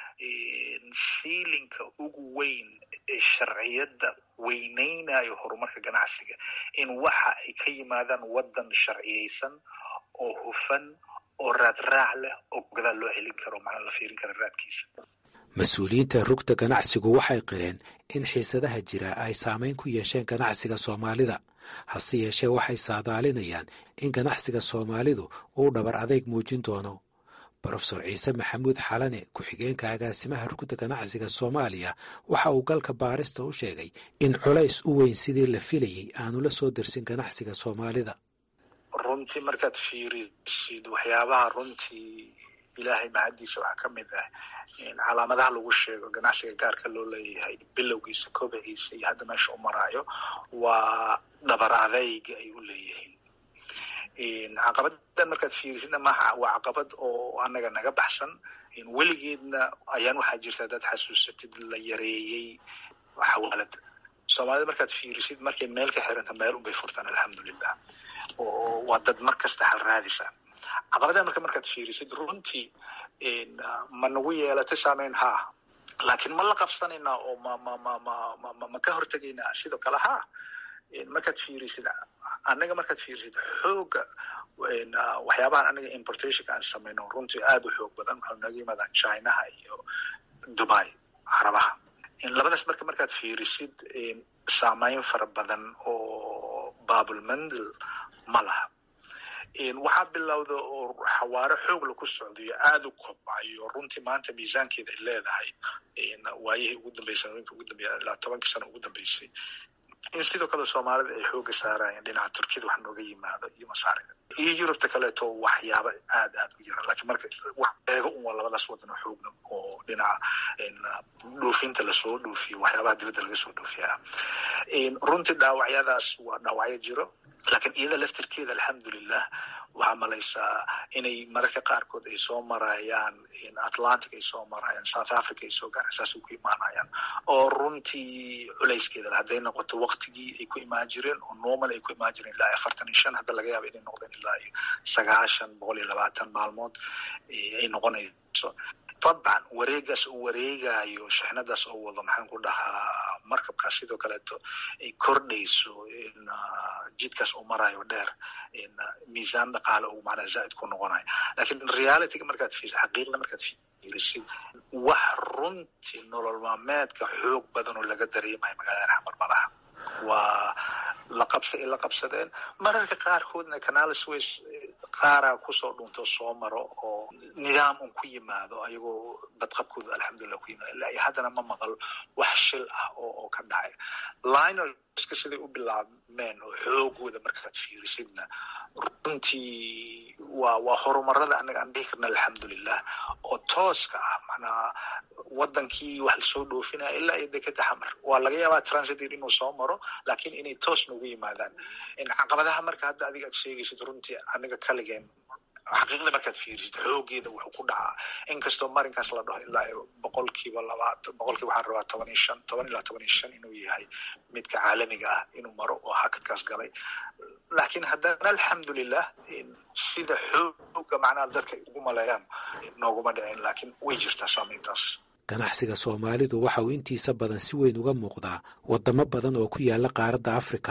siilinka ugu weyn ee sharciyadda weyneynayo horumarka ganacsiga in waxa ay ka yimaadaan waddan sharciyeysan oo hufan oo raadraac leh oo gadaal loo celin karo macnaa la fiirin kara raadkiisa mas-uuliyiinta rugta ganacsigu waxay qireen in xiisadaha jira ay saameyn ku yeesheen ganacsiga soomaalida hase yeeshee waxay saadaalinayaan in ganacsiga soomaalidu uu dhabar adeyg muujin doono brofesor ciise maxamuud xalane ku-xigeenka agaasimaha rugta ganacsiga soomaaliya waxa uu galka baarista u sheegay in culays u weyn sidii la filayey aanu la soo dersin ganacsiga soomaalida runtii markaad fiirisid waxyaabaha runtii ilaahay mahaddiisa waxaa ka mid ah calaamadaha lagu sheego ganacsiga gaarka loo leeyahay bilowgiisa kobaciisa iyo hadda meesha u maraayo waa dhabar adeyga ay u leeyihiin caqabadan markaad fiirisidna maaha waa caqabad oo anaga naga baxsan weligeedna ayaan waxaa jirta haddaad xasuusatid la yareeyey xawaalada soomaalida markaad fiirisid markay meel ka xiranta meel unbay furtaan alxamdulilah oo waa dad mar kasta hal raadisa caqabadaha marka markaad fiirisid runtii ma nagu yeelatay saameyn haa laakiin ma la qabsanaynaa oo ma ma ma ma ma ma ka hortegaynaa sidoo kale haa markaad fiirisid annaga markaad fiirisid xooga waxyaabahan anaga importationka aan samayno runtii aada u xoog badan waxau naga yimaadaan chinaha iyo dubai carabaha labadaas marka markaad fiirisid saameyn fara badan oo babulmandel ma laha waxaa bilowda oo xawaaro xoog laku socdayo aada u kobcayo runtii maanta miisaankeeda ay leedahay waayihii ugu dambeysay sanooyinka ugu dambeya ilaa tobankii sano ugu dambeysay in sidoo kale soomaalida ay xooga saarayeen dhinaca turkiyada wax nooga yimaado iyo masaarida iyo yurubta kaleeto waxyaaba aad aad u yara lakiin marka wax eego un waa labadaas wadan oo xoogna oo dhinaca dhoofinta lasoo dhoofiyo waxyaabaha dibadda laga soo dhoofiya runtii dhaawacyadaas waa dhaawacyo jiro laakiin iyada laftirkeeda alxamdulilah waxaa malaysaa inay mararka qaarkood ay soo marayaan atlantic ay soo marayaan south africa ay soo gaaraan saasay ku imaanayaan oo runtii culayskeeda hadday noqoto waktigii ay ku imaan jireen oo normal ay ku imaan jireen ilaa afartan iyo shan hadda laga yaaba inay noqdeen ilaa iyo sagaashan boqol iyo labaatan maalmood ay noqonayso dabcan wareegaas uu wareegayo shixnadaas oo wado maxaan ku dhahaa markabkaas sidoo kaleeto ay kordhayso jidkaas uu marayo dheer miisaan dhaqaale uu macnaa zaaid ku noqonayo lakiin realityga markaad fiirisid xaqiiqda markaad fiirisid wax runtii nolol maalmeedka xoog badan oo laga dareemayo magaalada xamarbalaha waa la qabsa ay la qabsadeen mararka qaarkoodna canal sways qaaraa kusoo dhunto soo maro oo nidaam un ku yimaado ayagoo badqabkooda alxamdulilah ku yimaado ilaa iyo haddana ma maqal wax shil ah oo oo ka dhacay linerska siday u bilaabmeen oo xoogooda markaad fiirisidna runtii waa waa horumarada anaga aan dhihi karna alxamdulilah oo tooska ah macnaa wadankii wax lasoo dhoofinaya ilaa iyo dekeda xamar waa laga yaabaa transitor inuu soo maro laakiin inay toos noogu yimaadaan caqabadaha marka hadda adiga aad sheegaysid runtii aniga kaligeen xaqiiqda markaad fiirisid xoogeeda wuxuu ku dhacaa inkastoo marinkaas la dhaho ilaa boqolkiiba labaatan boqolkiiba waxaan rabaa toban iyo shan toban ilaa toban iyo shan inuu yahay midka caalamiga ah inuu maro oo hakadkaas galay laakiin haddana alxamdulilah sida xooga macnaha dadka ugu maleeyaan nooguma dhicin laakiin way jirtaa saameyntaas ganacsiga soomaalidu waxa uu intiisa badan si weyn uga muuqdaa waddamo badan oo ku yaala qaaradda afrika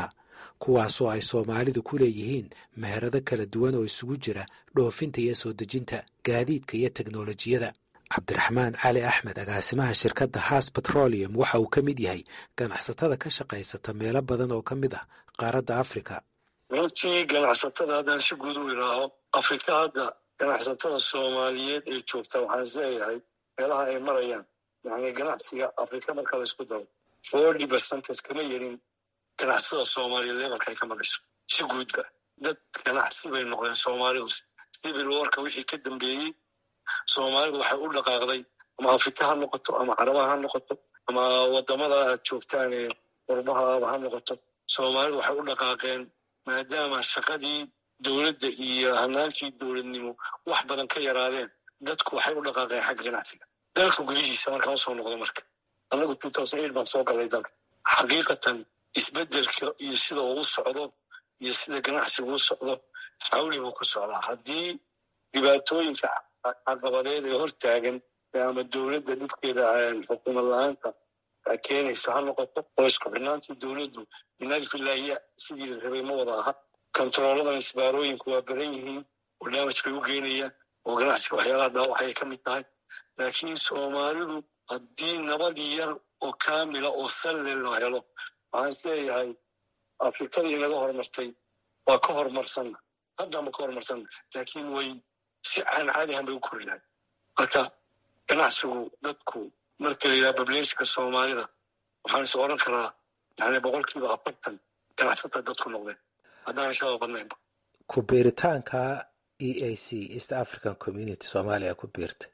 kuwaasoo ay soomaalidu ku leeyihiin meherado kala duwan oo isugu jira dhoofinta iyo soo dejinta gaadiidka iyo teknolojiyada cabdiraxmaan cali axmed agaasimaha shirkadda haas petroleum waxa uu ka mid yahay ganacsatada ka shaqaysata meelo badan oo ka mid ah qaaradda afrika runtii ganacsatada haddaan si guud u idhaaho afrika hadda ganacsatada soomaaliyeed ee joogta waxaan isleeyahay meelaha ay marayaan yani ganacsiga afrika marka la isku daro forty percentage kama yarin ganacsatada soomaaliyeed lebalka ay ka marayso si guudba dad ganacsi bay noqdeen soomaalidu civil warka wixii ka dambeeyey soomaalidu waxay u dhaqaaqday ama afrika ha noqoto ama carabaha ha noqoto ama wadamada aad joogtaan ee qurbahaaba ha noqoto soomaalidu waxay u dhaqaaqeen maadaama shaqadii dowladda iyo hanaankii dowladnimo wax badan ka yaraadeen dadku waxay u dhaqaaqeen xagga ganacsiga dalka gudihiisa markaan usoo noqdo marka annagu two thousand eight baan soo galay dalka xaqiiqatan isbeddelka iyo sida uu u socdo iyo sida ganacsigu u socdo xawli buu ku socdaa haddii dhibaatooyinka caqabadeed ee hortaagan ama dowladda dhibkeeda xukuumad la-aanta keenaysa ha noqoto oo isku xidhnaantii dowladdu minalfilaahiya sidii la rabay ma wada aha kontarooladan isbaarooyinku waa badan yihiin oo damaj bay u geynayaan oo ganacsiga waxyaalaha dhaawacay ka mid tahay laakiin soomaalidu haddii nabadii yar oo kaamila oo salle loo helo waxaan isleeyahay afrikadii naga horumartay waa ka horumarsanna haddama ka horumarsanna laakiin way si aan caadihan bay u kori lahay marka ganacsigu dadku marka la yidhaha bableeshka soomaalida waxaan is oran karaa yani boqolkiiba afartan ganacsata dadku noqdeen haddaan shaba badnaynba ku biiritaanka e a c east african community soomaaliya ku biirta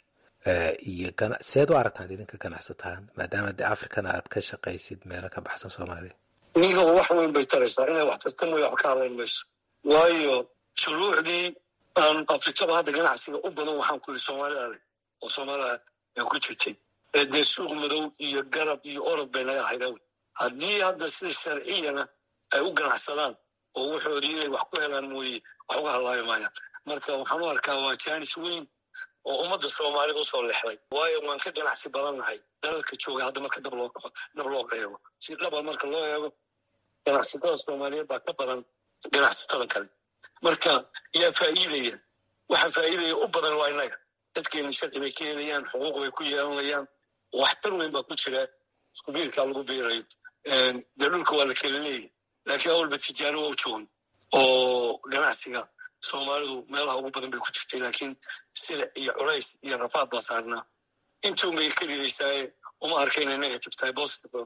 iyo seed u aragtaan idinka ganacsataan maadaama de africana aad ka shaqaysid meelo ka baxsan soomaaliya iniga wax weyn bay taraysaa inay wax tarta mooya wax ka hadlayn mayso waayo shuruucdii aan afrikaba hadda ganacsiga u badan waxaan ku yidhi soomaalida adag oo soomaalida ay ku jirtay ee dee suuq madow iyo garab iyo orod bay naga ahayd awl haddii hadda sida sharciyana ay u ganacsadaan oo wuxoodii inay wax ku helaan mooye wax uga hadlaayo maayaan marka waxaan u arkaa waa jaanis weyn oo ummadda soomaalida usoo lexday waayo waan ka ganacsi badannahay dalalka jooga hadda marka dab loo dab loo eego si dhaba marka loo eego ganacsatada soomaaliyeed baa ka badan ganacsatada kale marka yaa faa'iidaya waxa faa'iidaya u badan waa innaga dadkeena sharci bay ka helayaan xuquuq bay ku yeelanayaan waxtar weyn baa ku jira isku biirkaa lagu biirayo dee dhulka waa la kala leeyahy laakiin awalba tijaaro waa u joogan oo ganacsiga soomaalidu meelaha ugu badan bay ku jirtay laakiin silic iyo culays iyo rafaad baa saarnaa intuun bay ka ridaysaaye uma arka inay negative tahay positive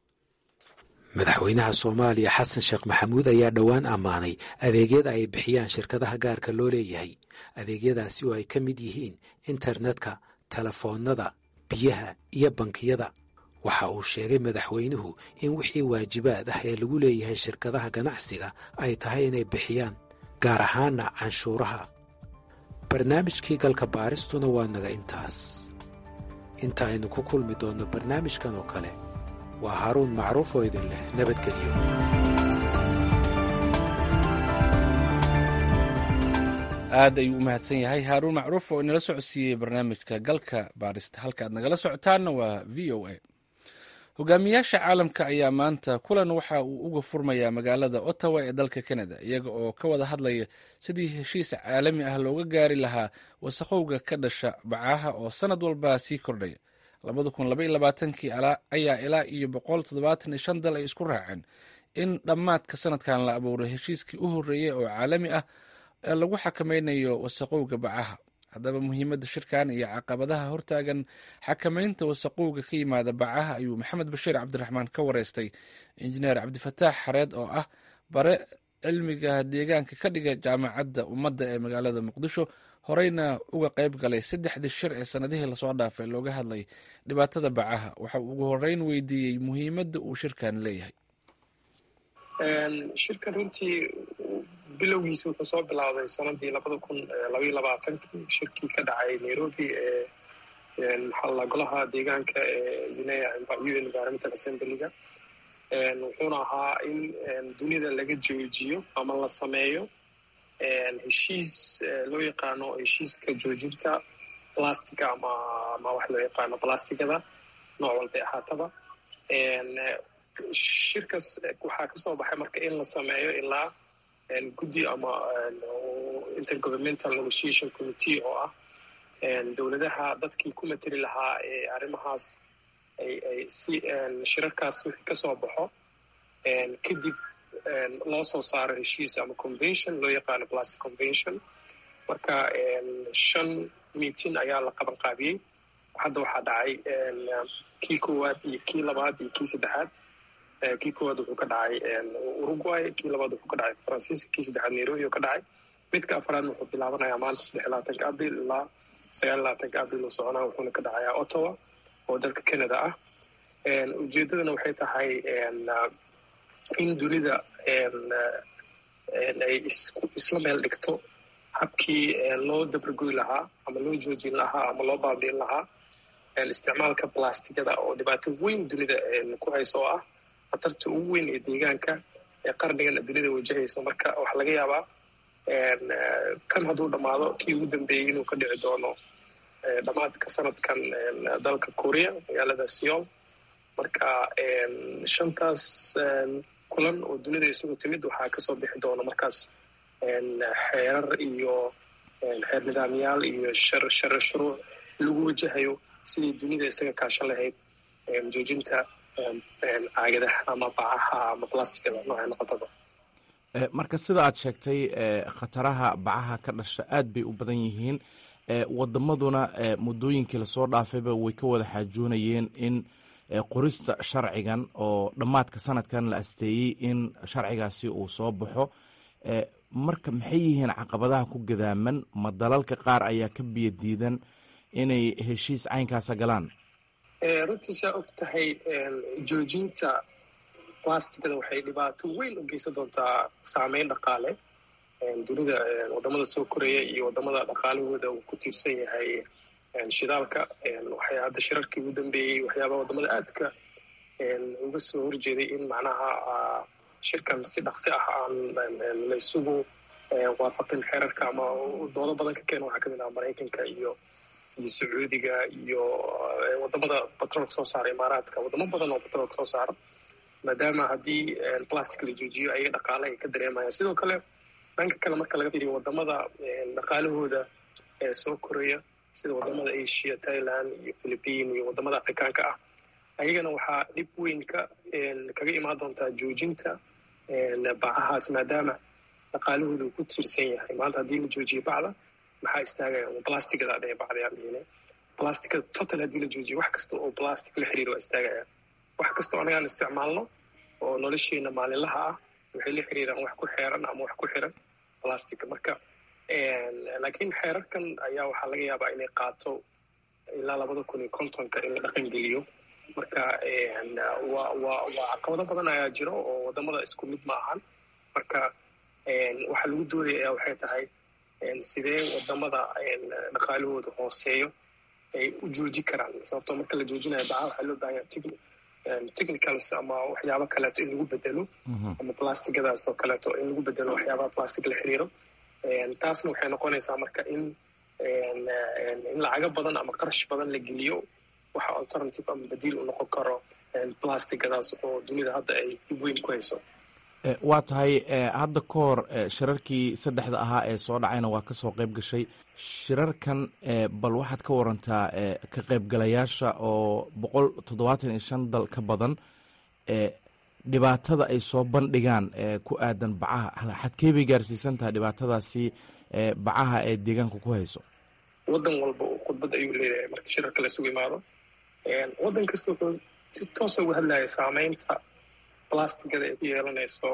madaxweynaha soomaaliya xasan sheekh maxamuud ayaa dhowaan ammaanay adeegyada ay bixiyaan shirkadaha gaarka loo leeyahay adeegyadaasi oo ay ka mid yihiin internetka telefoonnada biyaha iyo bankiyada waxa uu sheegay madaxweynuhu in wixii waajibaad ah ee lagu leeyahay shirkadaha ganacsiga ay tahay inay bixiyaan gaar ahaana canshuuraha barnaamijkii galka baaristuna waa naga intaas inta aynu ku kulmi doonno barnaamijkan oo kale waa haaruun macruuf oo idin leh nabadgelyo aad ayuu u mahadsan yahay haaruun macruuf oo inala socodsiiyey barnaamijka galka baarista halka aad nagala socotaanna waa v o a hogaamiyaasha caalamka ayaa maanta kulan waxa uu uga furmayaa magaalada ottawa ee dalka canada iyaga oo ka wada hadlaya sidii heshiis caalami ah looga gaari lahaa wasaqowga ka dhasha bacaha oo sanad walba sii kordhaya labada kun laba iyo labaatankii ayaa ilaa iyo boqol toddobaatan iyo shan dal ay isku raaceen in dhammaadka sanadkan la abuuro heshiiskii u horreeyey oo caalami ah ee lagu xakameynayo wasaqowga bacaha haddaba muhiimadda shirkan iyo caqabadaha hortaagan xakamaynta wasaqowga ka yimaada bacaha ayuu maxamed bashiir cabdiraxmaan ka wareystay injineer cabdifataax xareed oo ah bare cilmiga deegaanka ka dhiga jaamacadda ummadda ee magaalada muqdisho horeyna uga qayb galay saddexdii shir ee sanadihii lasoo dhaafay looga hadlay dhibaatada bacaha waxa uu ugu horeyn weydiiyey muhiimadda uu shirkan leeyahay shirkan runtii bilowgiisa wuxuu soo bilaabday sanadii labada kun labaiyo labaatankii shirkii ka dhacay nairobi ee maxaa golaha deegaanka ee un environmental assemblyga wuxuuna ahaa in dunida laga joojiyo ama la sameeyo heshiis loo yaqaano heshiiska joojinta plastiga ama ama wax loo yaqaano plastigada nooc walbay ahaataba shirkaas waxaa ka soo baxay marka in la sameeyo ilaa guddi ama intergovernmental negotiation committee oo ah dowladaha dadkii ku mateli lahaa ee arrimahaas ay ay si shirarkaas wixii ka soo baxo kadib loo soo saaro heshiis ama convention loo yaqaano plastic convention marka shan meeting ayaa la qaban qaabiyey hadda waxaa dhacay kii koowaad iyo kii labaad iyo kii saddexaad kii koowaad wuxuu ka dhacay uruguay kii labaad wuxuu ka dhacay faransiiska kii saddexaad nairobi oo ka dhacay midka afraad wuxuu bilaabanayaa maanta saddex labaatanka abril ilaa sagaal labaatanka abril uu soconaa wuxuuna ka dhacayaa ottawa oo dalka canada ah ujeedadana waxay tahay in dunida ay isla meel dhigto habkii loo dabargoy lahaa ama loo joojin lahaa ama loo baabiin lahaa isticmaalka blastigada oo dhibaato weyn dunida ku hayso oo ah khatarta ugu weyn ee deegaanka ee qarnigana dunida wajahayso marka waxaa laga yaabaa kan hadduu dhammaado kii ugu dambeeyey inuu ka dhici doono dhammaadka sanadkan dalka korea magaalada seol marka shantaas kulan oo dunida isugu timid waxaa kasoo bixi doona markaas xeerar iyo xeer nidaamyaal iyo shar shar shuruuc lagu wajahayo sidii dunida isaga kaashan lahayd joojinta caagadaha ama bacaha ama blastigada noocay noqotaba marka sida aad sheegtay khataraha bacaha ka dhasha aad bay u badan yihiin wadamaduna muddooyinkii lasoo dhaafayba way ka wada xaajoonayeen in qorista sharcigan oo dhammaadka sanadkan la asteeyey in sharcigaasi uu soo baxo marka maxay yihiin caqabadaha ku gadaaman ma dalalka qaar ayaa ka biyo diidan inay heshiis caynkaasa galaan runtii saa og tahay joojinta blastigada waxay dhibaato weyn u geysan doontaa saameyn dhaqaale dunida wadamada soo koreya iyo wadamada dhaqaalahooda uu ku tiirsan yahay shidaalka waxay hadda shirarkii ugu dambeeyey waxyaabaa wadamada aadka uga soo horjeeday in macnaha shirkan si dhaqsi ah aan la isugu waafaqin xeerarka ama doodo badan ka keena waxaa kamid ah maraykanka iyo iyo sacuudiga iyo wadamada batroolka soo saara imaaraadka wadamo badan oo batroolka soo saara maadaama haddii plastic la joojiyo ayaga dhaqaale ay ka dareemayaan sidoo kale dhanka kale marka laga fiiriyo wadamada dhaqaalahooda soo koraya sida wadamada asia thailand iyo philippine iyo wadamada afrikaanka ah ayagana waxaa dhib weyn ka kaga imaan doontaa joojinta bacahaas maadaama dhaqaalahooda uu ku tiirsan yahay maanta haddii la joojiyo bacda maxaa istaagaya blastigada dhe bacdayaan plastica total haddii la joojiyo wax kasta oo plastic la xiriir waa istaagaya wax kastoo anagaan isticmaalno oo nolosheena maalinlaha ah waxay la xiriiraan wax ku xeeran ama wax ku xiran plastica marka laakiin xeerarkan ayaa waxaa laga yaabaa inay qaato ilaa labada kun iyo kontonka in la dhaqan geliyo marka wa wa waa caqabado badan ayaa jiro oo wadamada isku mid ma ahan marka waxaa lagu doodaya waxay tahay sidee wadamada dhaqaalahooda hooseeyo ay u jooji karaan sababtoo marka la joojinayo baca waxaa loo baahanya technicals ama waxyaabo kaleeto in lagu bedelo ama plastigadaas oo kaleeto in lagu bedelo waxyaabaha plastic la xiriiro taasna waxay noqonaysaa marka in in lacago badan ama qarash badan la geliyo waxa alternative ama badiil u noqon karo plastigadaas oo dunida hadda ay dib weyn ku hayso waa tahay hadda ka hor shirarkii saddexda ahaa ee soo dhacayna waa ka soo qayb gashay shirarkan bal waxaad ka warantaa ka qaybgalayaasha oo boqol toddobaatan iyo shan dal ka badan dhibaatada ay soo bandhigaan ku aadan bacaha xadkee bay gaarsiisan tahay dhibaatadaasi bacaha ee deegaanka ku hayso waddan walba khudbad ayuu leeyahay marka shirarka laisugu imaado waddan kasta wuxuu si toosa uga hadlaya saameynta plastigada ay ku yeelanayso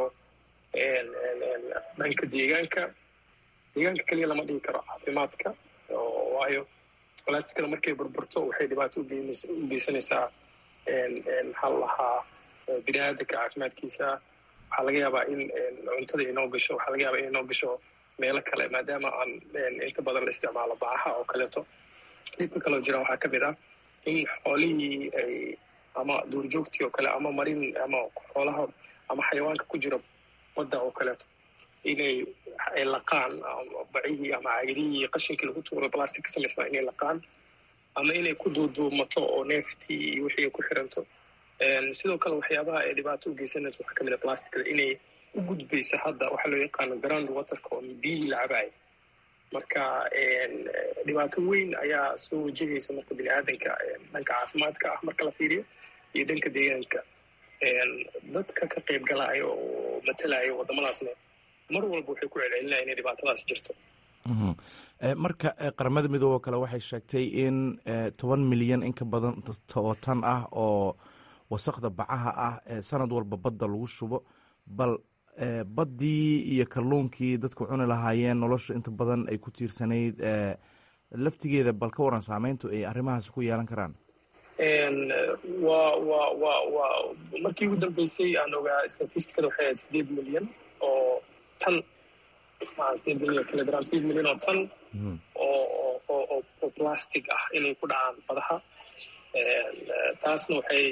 dhanka deegaanka deegaanka keliya lama dhigi karo caafimaadka waayo plastigada markay burburto waxay dhibaato u geysanaysaa maxaa la lahaa bini aadamka caafimaadkiisa waxaa laga yaabaa in cuntada inoo gasho waxaa laga yaabaa in inoo gasho meelo kale maadaama aan inta badan la isticmaalo bacaha oo kaleeto dhibka kaloo jira waxaa kamid ah in xoolihii ay ama duurjoogtii oo kale ama marin ama xoolaha ama xayawaanka ku jira badda oo kaleeto inay ay laqaan bacihii ama caagadihii qashinkii lagu tuuro plastic ka samaysnaa inay laqaan ama inay ku duuduumato oo neeftii iyo wixii ay ku xiranto sidoo kale waxyaabaha ay dhibaato u geysanaysa waxaa kamid a plasticada inay u gudbayso hadda waxaa loo yaqaano ground waterka oo biyihii la cabaaya marka dhibaato weyn ayaa soo wajahaysa marka bini aadanka dhanka caafimaadka ah marka la fiiriyo iyo dhanka deegaanka dadka ka qayb galaya oo matalaya wadamadaasna mar walba waxay ku celcelinaya inay dhibaatadaas jirto marka qaramada midoobe oo kale waxay sheegtay in toban milyan in ka badan oo tan ah oo wasaqda bacaha ah sanad walba badda lagu shubo bal baddii iyo kalluunkii dadku cuni lahaayeen nolosha inta badan ay ku tiirsanayd laftigeeda bal ka waran saameyntu ay arrimahaas ku yeelan karaan wa wa wa wa markii ugu dambeysay aan ogaa statisticada waxay ahayd sideed milyan oo tan maa sideed milyan kilogram sideed milyan oo tan oo oo oo plastic ah inay ku dhacaan badaha taasna waxay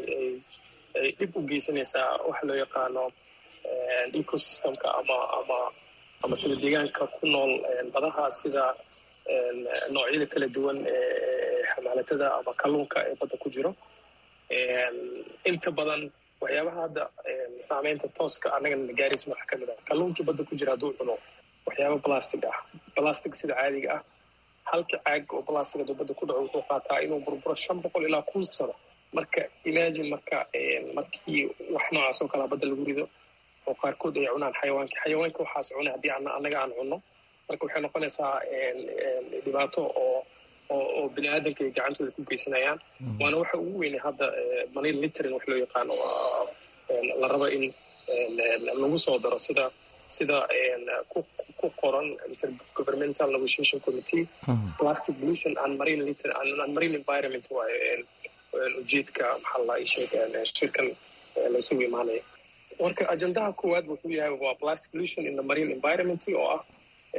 ay dhib u geysanaysaa waxa loo yaqaano ecosystemka ama ama ama sida deegaanka ku nool badaha sida noocyada kala duwan ee xamaalatada ama kalluunka ee badda ku jiro inta badan waxyaabaha hadda saameynta tooska annagana gaaraysa waxaa kamid ah kalluunkii badda ku jira hadduu cuno waxyaaba plastic ah plastic sida caadiga ah halka caag oo plastic hadduu badda ku dhaco wuxuu qaataa inuu burburo shan boqol ilaa kun sano marka imagine marka markii wax noocaas oo kalea badda lagu rido oo qaarkood ay cunaan xayawaanka xayawaanka waxaas cuna haddii annaga aan cunno marka waxay noqonaysaa dhibaato oo oo bini aadamka ay gacantooda ku geysanayaan waana waxa ugu weynay hadda money littering wax loo yaqaano la rabo in lagu soo daro sida sida ku qoran intergovernmental negotiation committee plastic pollution and marine litter and marine environment waayo ujeedka maxaa la sheeg shirkan laisugu imaanaya marka ajendaha koowaad wuxuu yahay waa plastic pollution in the marine environment oo ah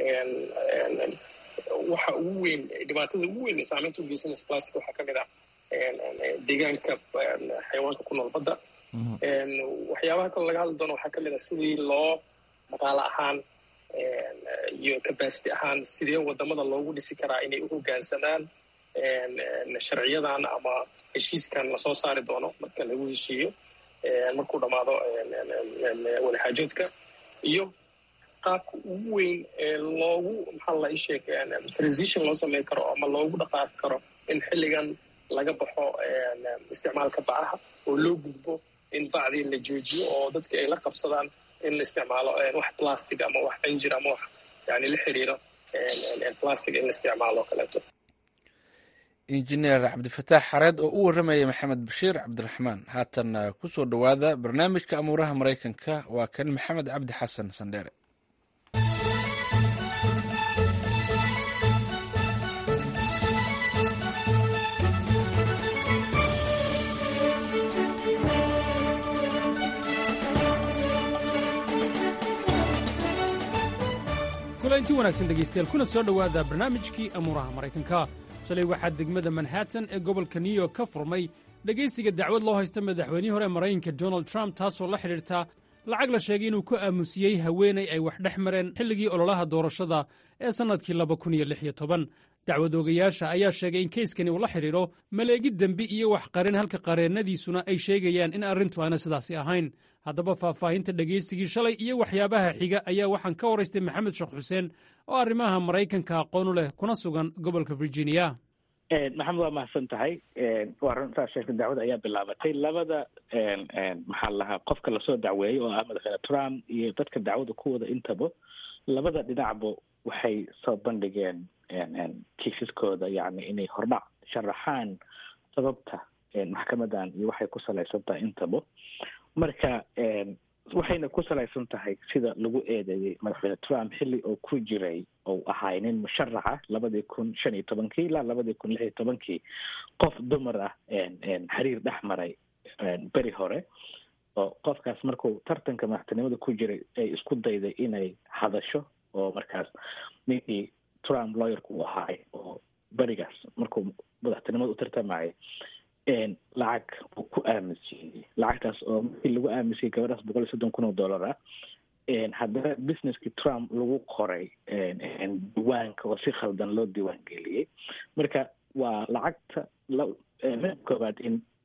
waxa ugu weyn dhibaatada ugu weyn ee saameynta u geysanaysa plastic waxaa ka mid ah deegaanka xayawaanka ku nool badda waxyaabaha kaloo laga hadli doono waxaa ka mid ah sidii loo dhaqaale ahaan iyo capacity ahaan sidee wadamada loogu dhisi karaa inay u hoggaansamaan sharciyadan ama heshiiskan lasoo saari doono marka lagu heshiiyo markuu dhammaado wadaxaajoodka iyo qaabka ugu weyn ee loogu maxaa la isheeg transition loo sameyn karo ama loogu dhaqaaqi karo in xilligan laga baxo isticmaalka bacaha oo loo gudbo in bacdii la joojiyo oo dadka ay la qabsadaan in la isticmaalo wax plastic ama wax injir ama wax yani la xiriiro plastic in la isticmaalo kaleeto injineer cabdifataax xareed oo u warramaya maxamed bashiir cabdiraxmaan haatan ku soo dhowaada barnaamijka amuuraha maraykanka waa kan maxamed cabdi xasan sandheere kulanti wanaagsan dhegaystayaal kuna soo dhowaada barnaamijkii amuuraha maraykanka shalay waxaa degmada manhattan ee gobolka new york ka furmay dhegaysiga dacwad loo haysta madaxweynihii hore maraykanka donald trump taasoo la xidhiirta lacag la sheegay inuu ku aamusiyey haweenay ay wax dhex mareen xilligii ololaha doorashada ee sannadkii laba kun iyo lix iyo toban dacwad oogayaasha ayaa sheegay in keyskani uu la xidhiidho maleegid dembi iyo wax qarin halka qareennadiisuna ay sheegayaan in arrintu aana sidaasi ahayn haddaba faahfaahinta dhegaysigii shalay iyo waxyaabaha xiga ayaa waxaan ka waraystay maxamed sheekh xuseen oo arrimaha maraykanka aqoon u leh kuna sugan gobolka virginia maxamed waa mahadsan tahay waa runtaa sheegtay dacwada ayaa bilaabatay labada maxaa lahaa qofka lasoo dacweeyey oo ah madaxweyne trump iyo dadka dacwada ku wada intaba labada dhinacba waxay soo bandhigeen kiisaskooda yani inay hordhac sharaxaan sababta maxkamadan iyo waxay ku salaysan tahay intaba marka waxayna ku salaysan tahay sida lagu eedeeyey madaxweyne trump xilli oo ku jiray ou ahaay nin musharaxa labadii kun shan iyo tobankii ilaa labadii kun lix iyo tobankii qof dumar ah xiriir dhex maray beri hore oo qofkaas markuu tartanka madaxtinimada ku jiray ay isku dayday inay hadasho oo markaas ninkii trump lawyerka uu ahaay oo berigaas markuu madaxtinimada u tartamayay lacag uu ku aaminsiiyey lacagtaas oo markii lagu aaminsiiyey gabadhaas boqol iyo soddon kun oo dollar ah haddana businesskii trump lagu qoray diiwaanka oo si khaldan loo diiwaan geliyey marka waa lacagta mid koobaad in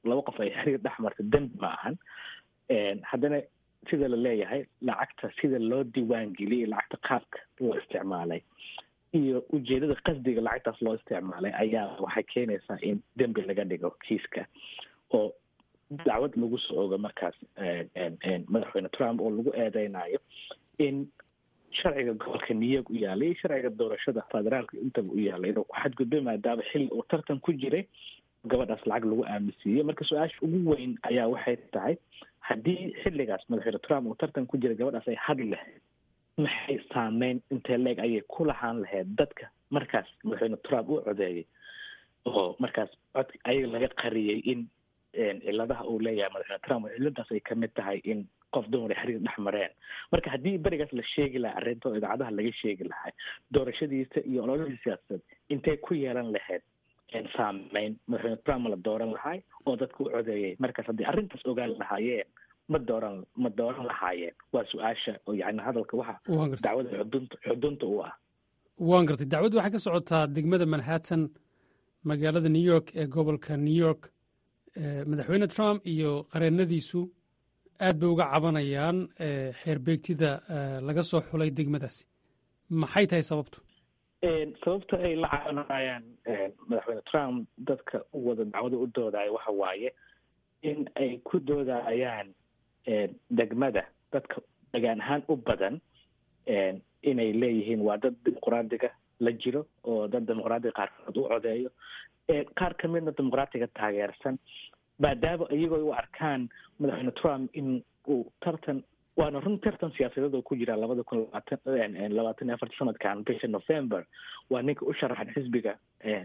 laba qof ay xiriir dhex marta dembi ma ahan haddana sida la leeyahay lacagta sida loo diiwaangeliyay lacagta qaabka loo isticmaalay iyo ujeedada qasdiga lacagtaas loo isticmaalay ayaa waxay keenaysaa in dembi laga dhigo kiiska oo dacwad lagu soo ogo markaas madaxweyne trump oo lagu eedeynayo in sharciga gobolka new york u yaalay iyo sharciga doorashada federaalka intaba u yaalay inuu ku xadgudbay maadaama xilli uu tartan ku jiray gabadhaas lacag lagu aaminsiiyey marka su-aasha ugu weyn ayaa waxay tahay haddii xilligaas madaxweyne trump uu tartan ku jiray gabadhaas ay hadli lahayd maxay saameyn intee leeg ayay ku lahaan lahayd dadka markaas madaxweyne trump u codeeyay oo markaas cod ayaga laga qariyey in ciladaha uu leeyahay madaxweyne trump ciladaas ay kamid tahay in qof dumar xiriir dhex mareen marka haddii berigaas la sheegi lahaa arrinta oo idaacadaha laga sheegi lahay doorashadiisa iyo ololihii siyaasadeed intay ku yeelan lahayd saameyn madaxweyne trump la dooran lahay oo dadka u codeeyay markaas haddii arrintaas ogaan lahaayeen ma dooran ma dooran lahaayeen waa su-aasha oo yani hadalka waxa dacwada xudunta xudunta u ah waan gartay dacwaddu waxay ka socotaa degmada manhattan magaalada new york ee gobolka new york madaxweyne trump iyo qareennadiisu aad bay uga cabanayaan xeerbeegtida laga soo xulay degmadaasi maxay tahay sababtu sababta ay la cabanayaan madaxweyne trump dadka u wada dacwada u doodaya waxa waaye in ay ku doodayaan degmada dadka degaan ahaan u badan inay leeyihiin waa dad dimuqraadiga la jiro oo dad dimuqraadiga qaarkood u codeeyo qaar ka midna dimuqraatiga taageersan maadaama iyagoo u arkaan madaxweyne trump in uu tartan waana run tartan siyaasadeed oo ku jira labada kun labaatan labaatan iyo afarta sanadkan bisha november waa ninka u sharaxan xisbiga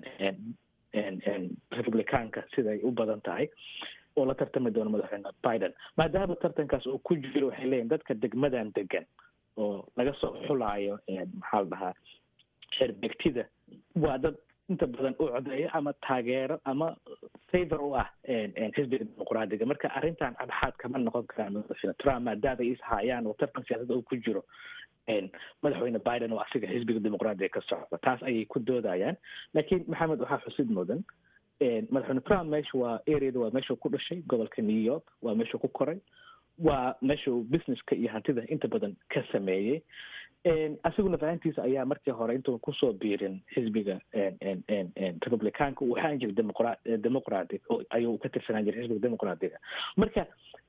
republicaanka siday u badan tahay oo la tartami doono madaxweyne biden maadaama tartankaas uu ku jiro waxay leeyihin dadka degmadan degan oo laga soo xulaayo maxaa la dhahaa xeerbeegtida waa dad inta badan u codeeyo ama taageero ama favor u ah xisbiga dimuqraadiga marka arrintan cadxaad kama noqon karaan madaxweyne trump maadaama ay ishayaan oo tartan siyaasada uu ku jiro madaxweyne biden oo asiga xisbiga dimuqraadiga ka socda taas ayay ku doodayaan laakiin maxamed waxaa xusid mudan madaxweyne trump meesha waa areada waa meeshuu ku dhashay gobolka new york waa meeshuu ku koray waa meeshuu businesska iyo hantida inta badan ka sameeyey asiguna fahantiisa ayaa markii hore intuu kusoo biirin xisbiga republicaanka uu ahaan jiray demoqra demoqratic ayuu ka tirsanaan jiray xisbiga demoqraatiga marka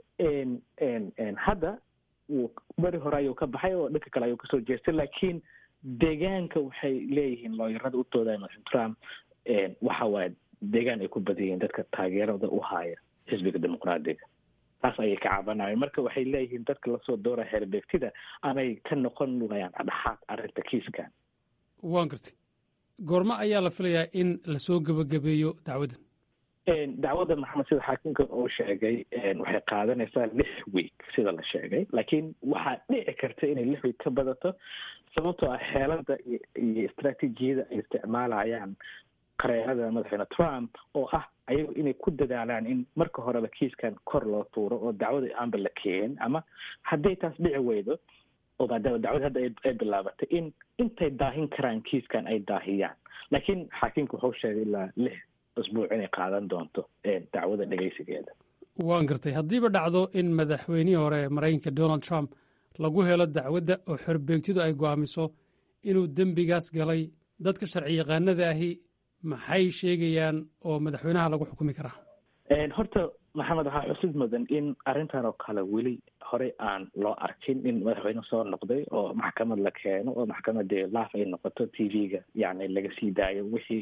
hadda wuu beri hore ayuu ka baxay oo dhanka kale ayuu kasoo jeestay laakiin deegaanka waxay leeyihiin looyarada u doodaya madaxweyne trump waxa waaye deegaan ay ku badan yihiin dadka taageerada u haya xisbiga dimuqraadiga taas ayay ka cabanayeen marka waxay leeyihiin dadka lasoo doora xeerbeegtida amay ka noqon wayaan adhaxaad arrinta kiiskan waan gartay goormo ayaa la filayaa in lasoo gebagabeeyo dacwaddan dacwadda maxamed sida xaakimka uu sheegay waxay qaadanaysaa lix week sida la sheegay laakiin waxaa dhici karta inay lix week ka badato sababtoo ah xeelada iyo istraatiijiyada ay isticmaalayaan qareerada madaxweyne trump oo ah ayagu inay ku dadaalaan in marka horeba kiiskan kor loo tuuro oo dacwada aanba la keenin ama hadday taas dhici weydo oo maadaama dacwada hadda ay bilaabatay in intay daahin karaan kiiskan ay daahiyaan laakiin xaakimka wuxuu sheegay ilaa lix usbuuc inay qaadan doonto dacwada dhegeysigeeda waan gartay haddiiba dhacdo in madaxweynihii hore maraykanka donald trump lagu helo dacwadda oo xorbeegtidu ay go'aamiso inuu dembigaas galay dadka sharci yaqaanada ahi maxay sheegayaan oo madaxweynaha lagu xukumi karaa horta maxamed waxaa xusid mudan in arrintan oo kale weli horey aan loo arkin in madaxweyne soo noqday oo maxkamad la keeno oo maxkamadii laaf ay noqoto t v-ga yani laga sii daayo wixii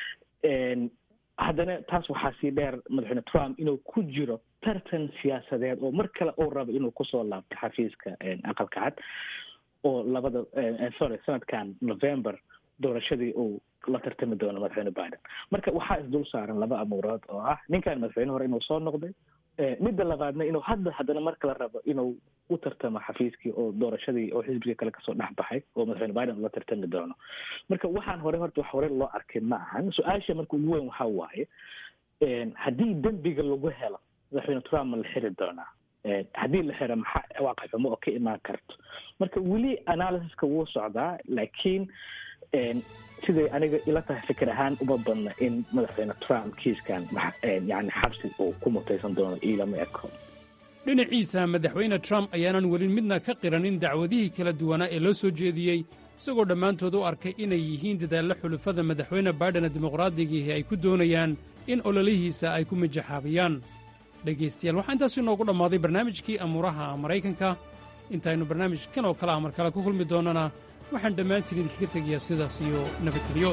haddana taas waxaa sii dheer madaxweyne trump inuu ku jiro tartan siyaasadeed oo mar kale uu rabo inuu kusoo laabto xafiiska aqalka cad oo labada sorry sanadkan november doorashadii uu la tartami doono madaxweyne biden marka waxaa isdul saaran laba amuurood oo ah ninkan madaxweyne hore inuu soo noqday midda labaadna inuu hadda haddana mar kale rabo inuu u tartamo xafiiskii oo doorashadii oo xisbigii kale kasoo dhex baxay oo madaxweyne biden ula tartami doono marka waxaan hore horta wax hore loo arkin ma ahan su-aasha marka ugu weyn waxaa waaye haddii dembiga lagu helo madaxweyne trump ma la xiri doonaa haddii la xiro maxaa waaqi xumo oo ka imaan karto marka weli analysiska wuu socdaa laakiin siday aniga ila tahay fikir ahaan uma badna in madaxweyne trump kiiskan yani xabsi uu ku mutaysan doono iilama eko dhinaciisa madaxweyne trump ayaanan weli midna ka qiranin dacwadihii kala duwanaa ee loo soo jeediyey isagoo dhammaantood u arkay inay yihiin dadaallo xulufada madaxweyne baidhena dimuqraadigiihi ay ku doonayaan in ololihiisa ay ku mijaxaabiyaan dhegaystayaal waxaa intaasi inoogu dhammaaday barnaamijkii amuuraha maraykanka intaaynu barnaamijkan oo kale a mar kale ku kulmi doonnana waxaan dhammaantiin idinkaga tegayaa sidaas iyo nabadgelyo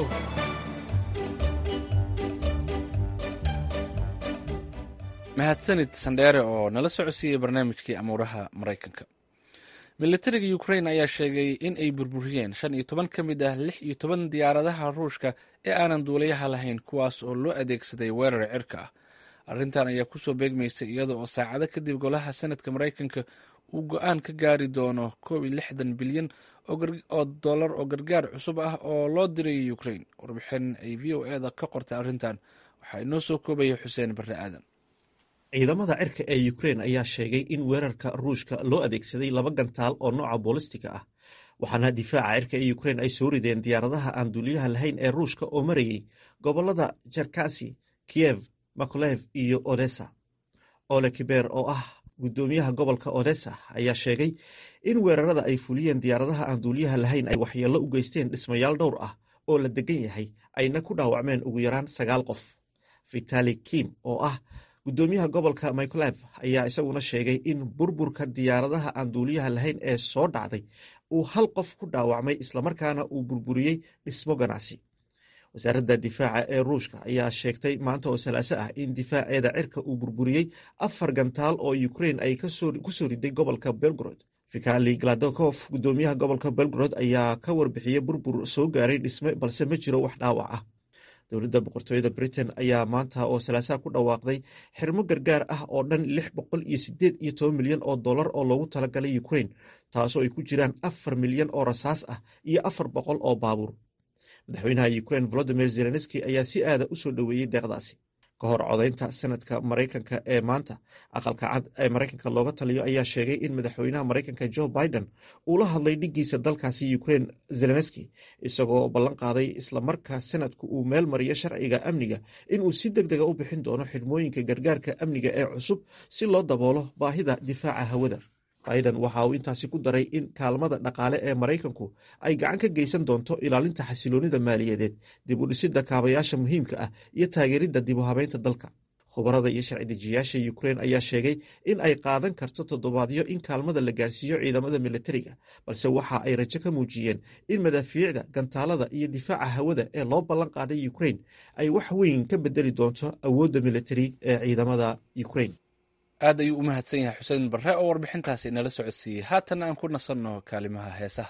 mahadsanid sandheere oo nala socodsiiyey barnaamijkii amuuraha maraykanka militariga ukrain ayaa sheegay in ay burburiyeen shan iyo toban ka mid ah lix iyo toban diyaaradaha ruushka ee aanan duulayaha lahayn kuwaas oo loo adeegsaday weerar cirka ah arrintan ayaa kusoo beegmaysay iyada oo saacado kadib golaha senadka maraykanka uu go-aan ka gaari doono koob iyo lixdan bilyan oo dollar oo gargaar cusub ah oo loo diray ukrain warbixin ay v o eda ka qortay arrintan waxaa inoo soo koobaya xuseen barre aadan ciidamada cirka ee ukrein ayaa sheegay in weerarka ruushka loo adeegsaday laba gantaal oo nooca boolistiga ah waxaana difaaca cirka ee ukrein ay soo rideen diyaaradaha aan duuliyaha lahayn ee ruushka oo marayay gobolada jerkasi kiyev makolev iyo odessa ole kiber oo ah guddoomiyaha gobolka odessa ayaa sheegay in weerarada ay fuliyeen diyaaradaha aan duuliyaha lahayn ay waxyeello u geysteen dhismayaal dhowr ah oo la degan yahay ayna ku dhaawacmeen ugu yaraan sagaal qof vitali kim oo ah guddoomiyaha gobolka micolev ayaa isaguna sheegay in burburka diyaaradaha aan duuliyaha lahayn ee soo dhacday uu hal qof ku dhaawacmay islamarkaana uu burburiyey dhismo ganacsi wasaaradda difaaca ee ruushka ayaa sheegtay maanta oo salaaso ah in difaaceeda cirka uu burburiyey afar gantaal oo ukrein ay ku soo riday gobolka belgrod vikali gladokov guddoomiyaha gobolka belgrod ayaa ka warbixiyey burbur soo gaaray dhisme balse ma jiro wax dhaawac ah dowladda boqortooyada britain ayaa maanta oo salaasaha ku dhawaaqday xirmo gargaar ah oo dhan lix boqol iyo sideed iyo toban milyan oo dollar oo loogu talagalay ukrain taasoo ay ku jiraan afar milyan oo rasaas ah iyo afar boqol oo baabuur madaxweynaha ukrain volodimir zelenski ayaa si aada u soo dhoweeyey deeqdaasi ka hor codaynta sanadka maraykanka ee maanta aqalka cad ee maraykanka looga taliyo ayaa sheegay in madaxweynaha maraykanka joe biden uu la hadlay dhiggiisa dalkaasi ukrain zelenski isagoo ballan qaaday islamarka sanadku uu meel mariyo sharciga amniga inuu si deg dega u bixin doono xidhmooyinka gargaarka amniga ee cusub si loo daboolo baahida difaaca hawada biden waxa uu intaasi ku daray in kaalmada dhaqaale ee maraykanku ay gacan ka geysan doonto ilaalinta xasiloonida maaliyadeed dib u dhisidda kaabayaasha muhiimka ah iyo taageeridda dib u habeynta dalka khubarada iyo sharci dejiyaasha ukrein ayaa sheegay in ay qaadan karto toddobaadyo in kaalmada la gaarsiiyo ciidamada militariga balse waxa ay rajo ka muujiyeen in madaafiicda gantaalada iyo difaaca hawada ee loo ballan qaaday ukrein ay wax weyn ka bedeli doonto awoodda militari ee ciidamada ukrein aad ayuu u mahadsan yahay xuseen barre oo warbixintaasi inala socodsiiyey haatan aan ku nasanno kaalimaha heesaha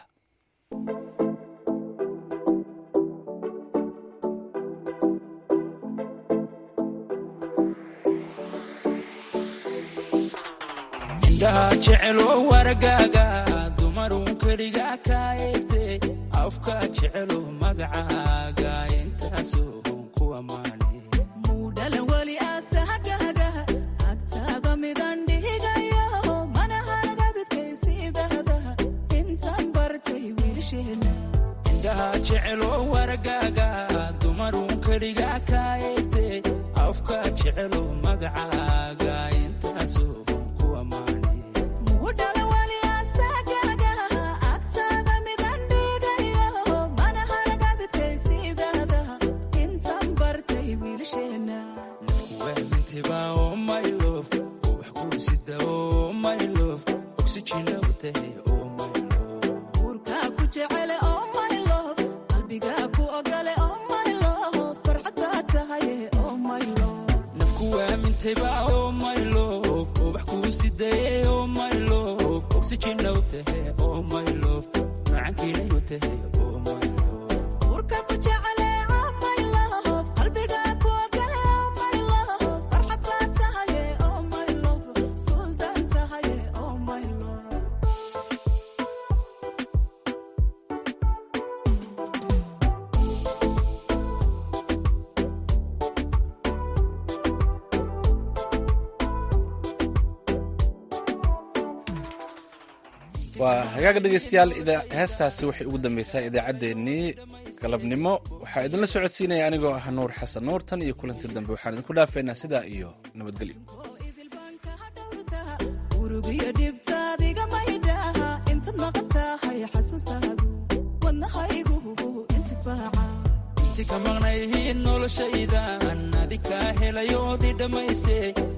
indhaha jecelo wargaaga dumarun keliga ka eegte afka jecelo magacaaga intaasoo ku ammaane indhaha jecelo wargaaga dumarun keliga ka eegte afka jecelo magacaaga intaasoo ku ammaane wamintaba oo my love oo wax kuusida oo my love oxygen u tahay oo my nafku waamintaba oo my love oo wax kuusidaye oo my love oxygen u tahay oo my love macankiina u tahay oo my waa hagaaga dhegeystayaal heestaasi waxay ugu dambeysay idaacaddeenii galabnimo waxaa idinla socodsiinaya anigoo ah nuur xasan nuur tan iyo kulantii dambe waxaan idinku dhaafaynaa sidaa iyo nabadgelyo urugiyo dhibtaadiga maydhaha intaad maqan tahay xasuustaadu wadnahaygu intifaaca inti ka maqnayhiin noloshaydan adi kaa helayoodii dhammayse